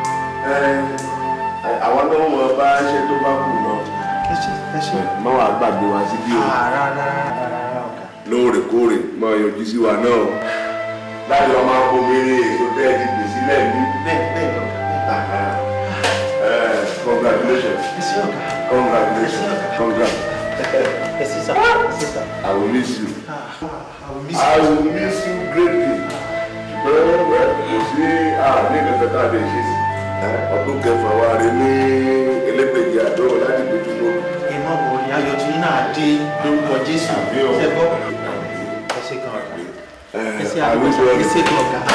àwa náà mọ bá ṣe tó bá kù náà. ẹ ṣe ẹ ṣe. má wàá gbàgbé wa síbí o. rárá rárá rárá ọ̀gá. lóòrèkóòrè máa yọjú sí wa náà. láti wá máa bomirin èso tẹ́ ẹ ti gbè sílẹ̀ ní. bẹ́ẹ̀ bẹ́ẹ̀ lọ. congratulations. ẹ ṣe ọ̀gá. congratulations. congrats. ẹ ṣe sá ẹ ṣe sá. I will miss you. I will miss I will miss you greatly. ṣùgbọ́n ẹ kò sí àní kankan tá a lè ṣe sí. ọdún kẹfà wa rè ní elépèjì àdó láti dojú mọ́. ẹ má wọ ní ayọ̀ tí yín náà dé lórúkọ jésù ṣe gbọ́. ẹ ṣe kan ọ̀gá. ẹ ṣe àdúgbò ẹ ṣe kan ọ̀gá.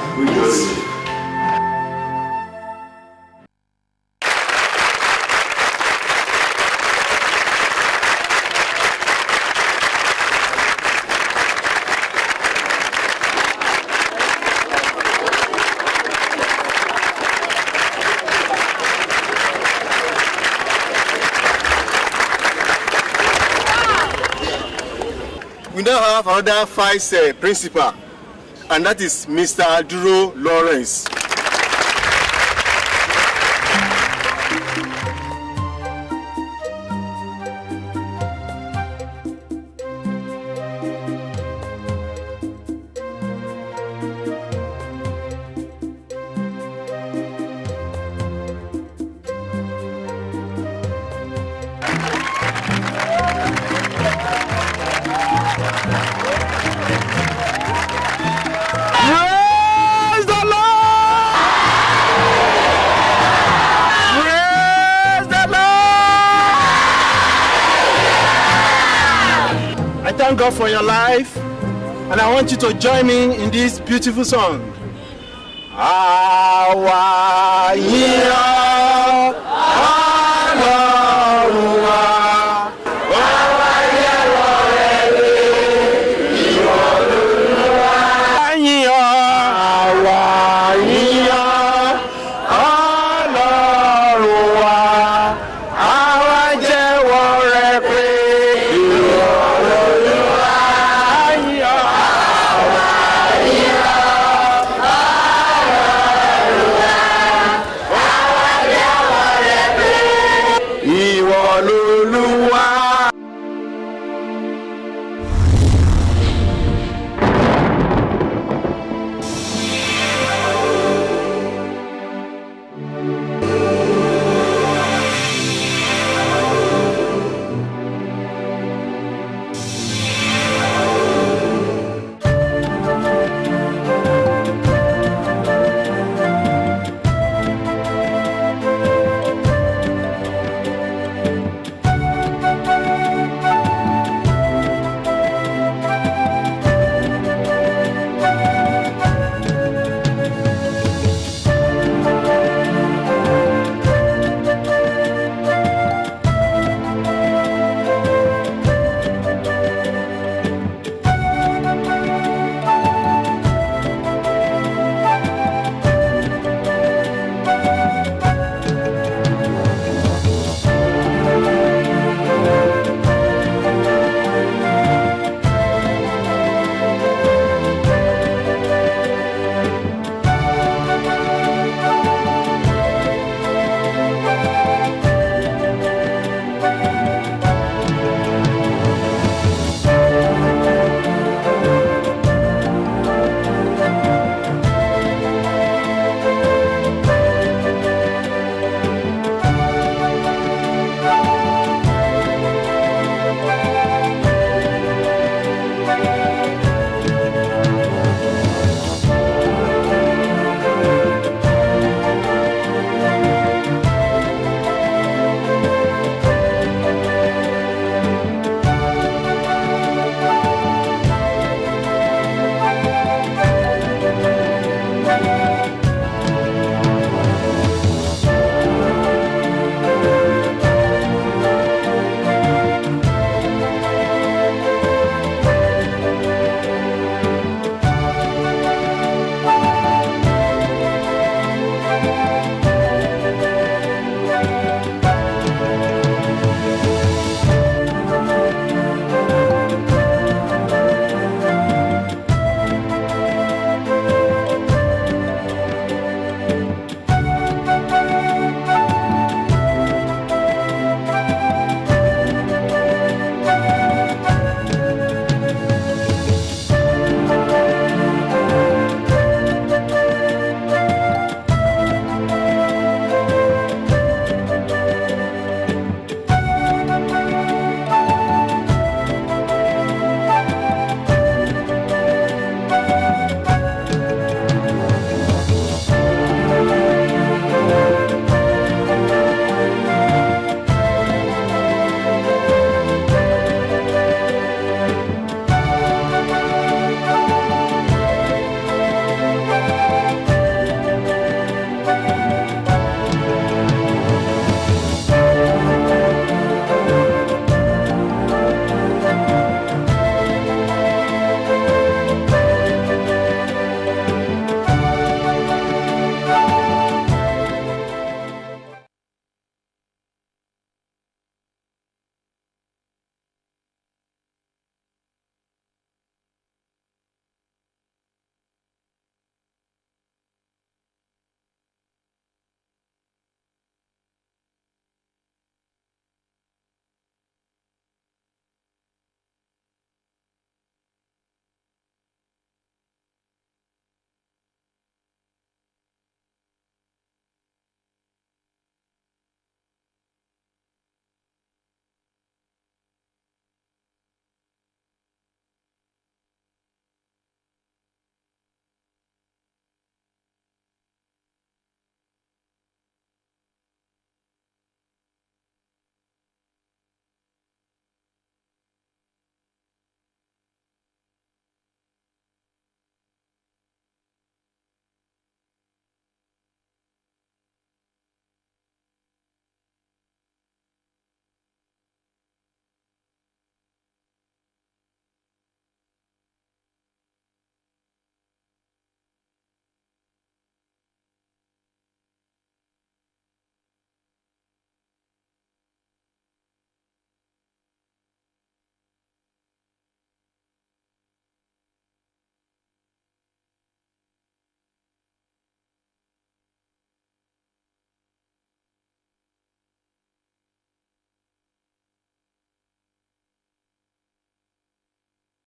we now have another vice uh, principal and that is mr duro lawrence. Praise the Lord! Praise the Lord! I thank God for your life and I want you to join me in this beautiful song. Àwa yìn ọ́,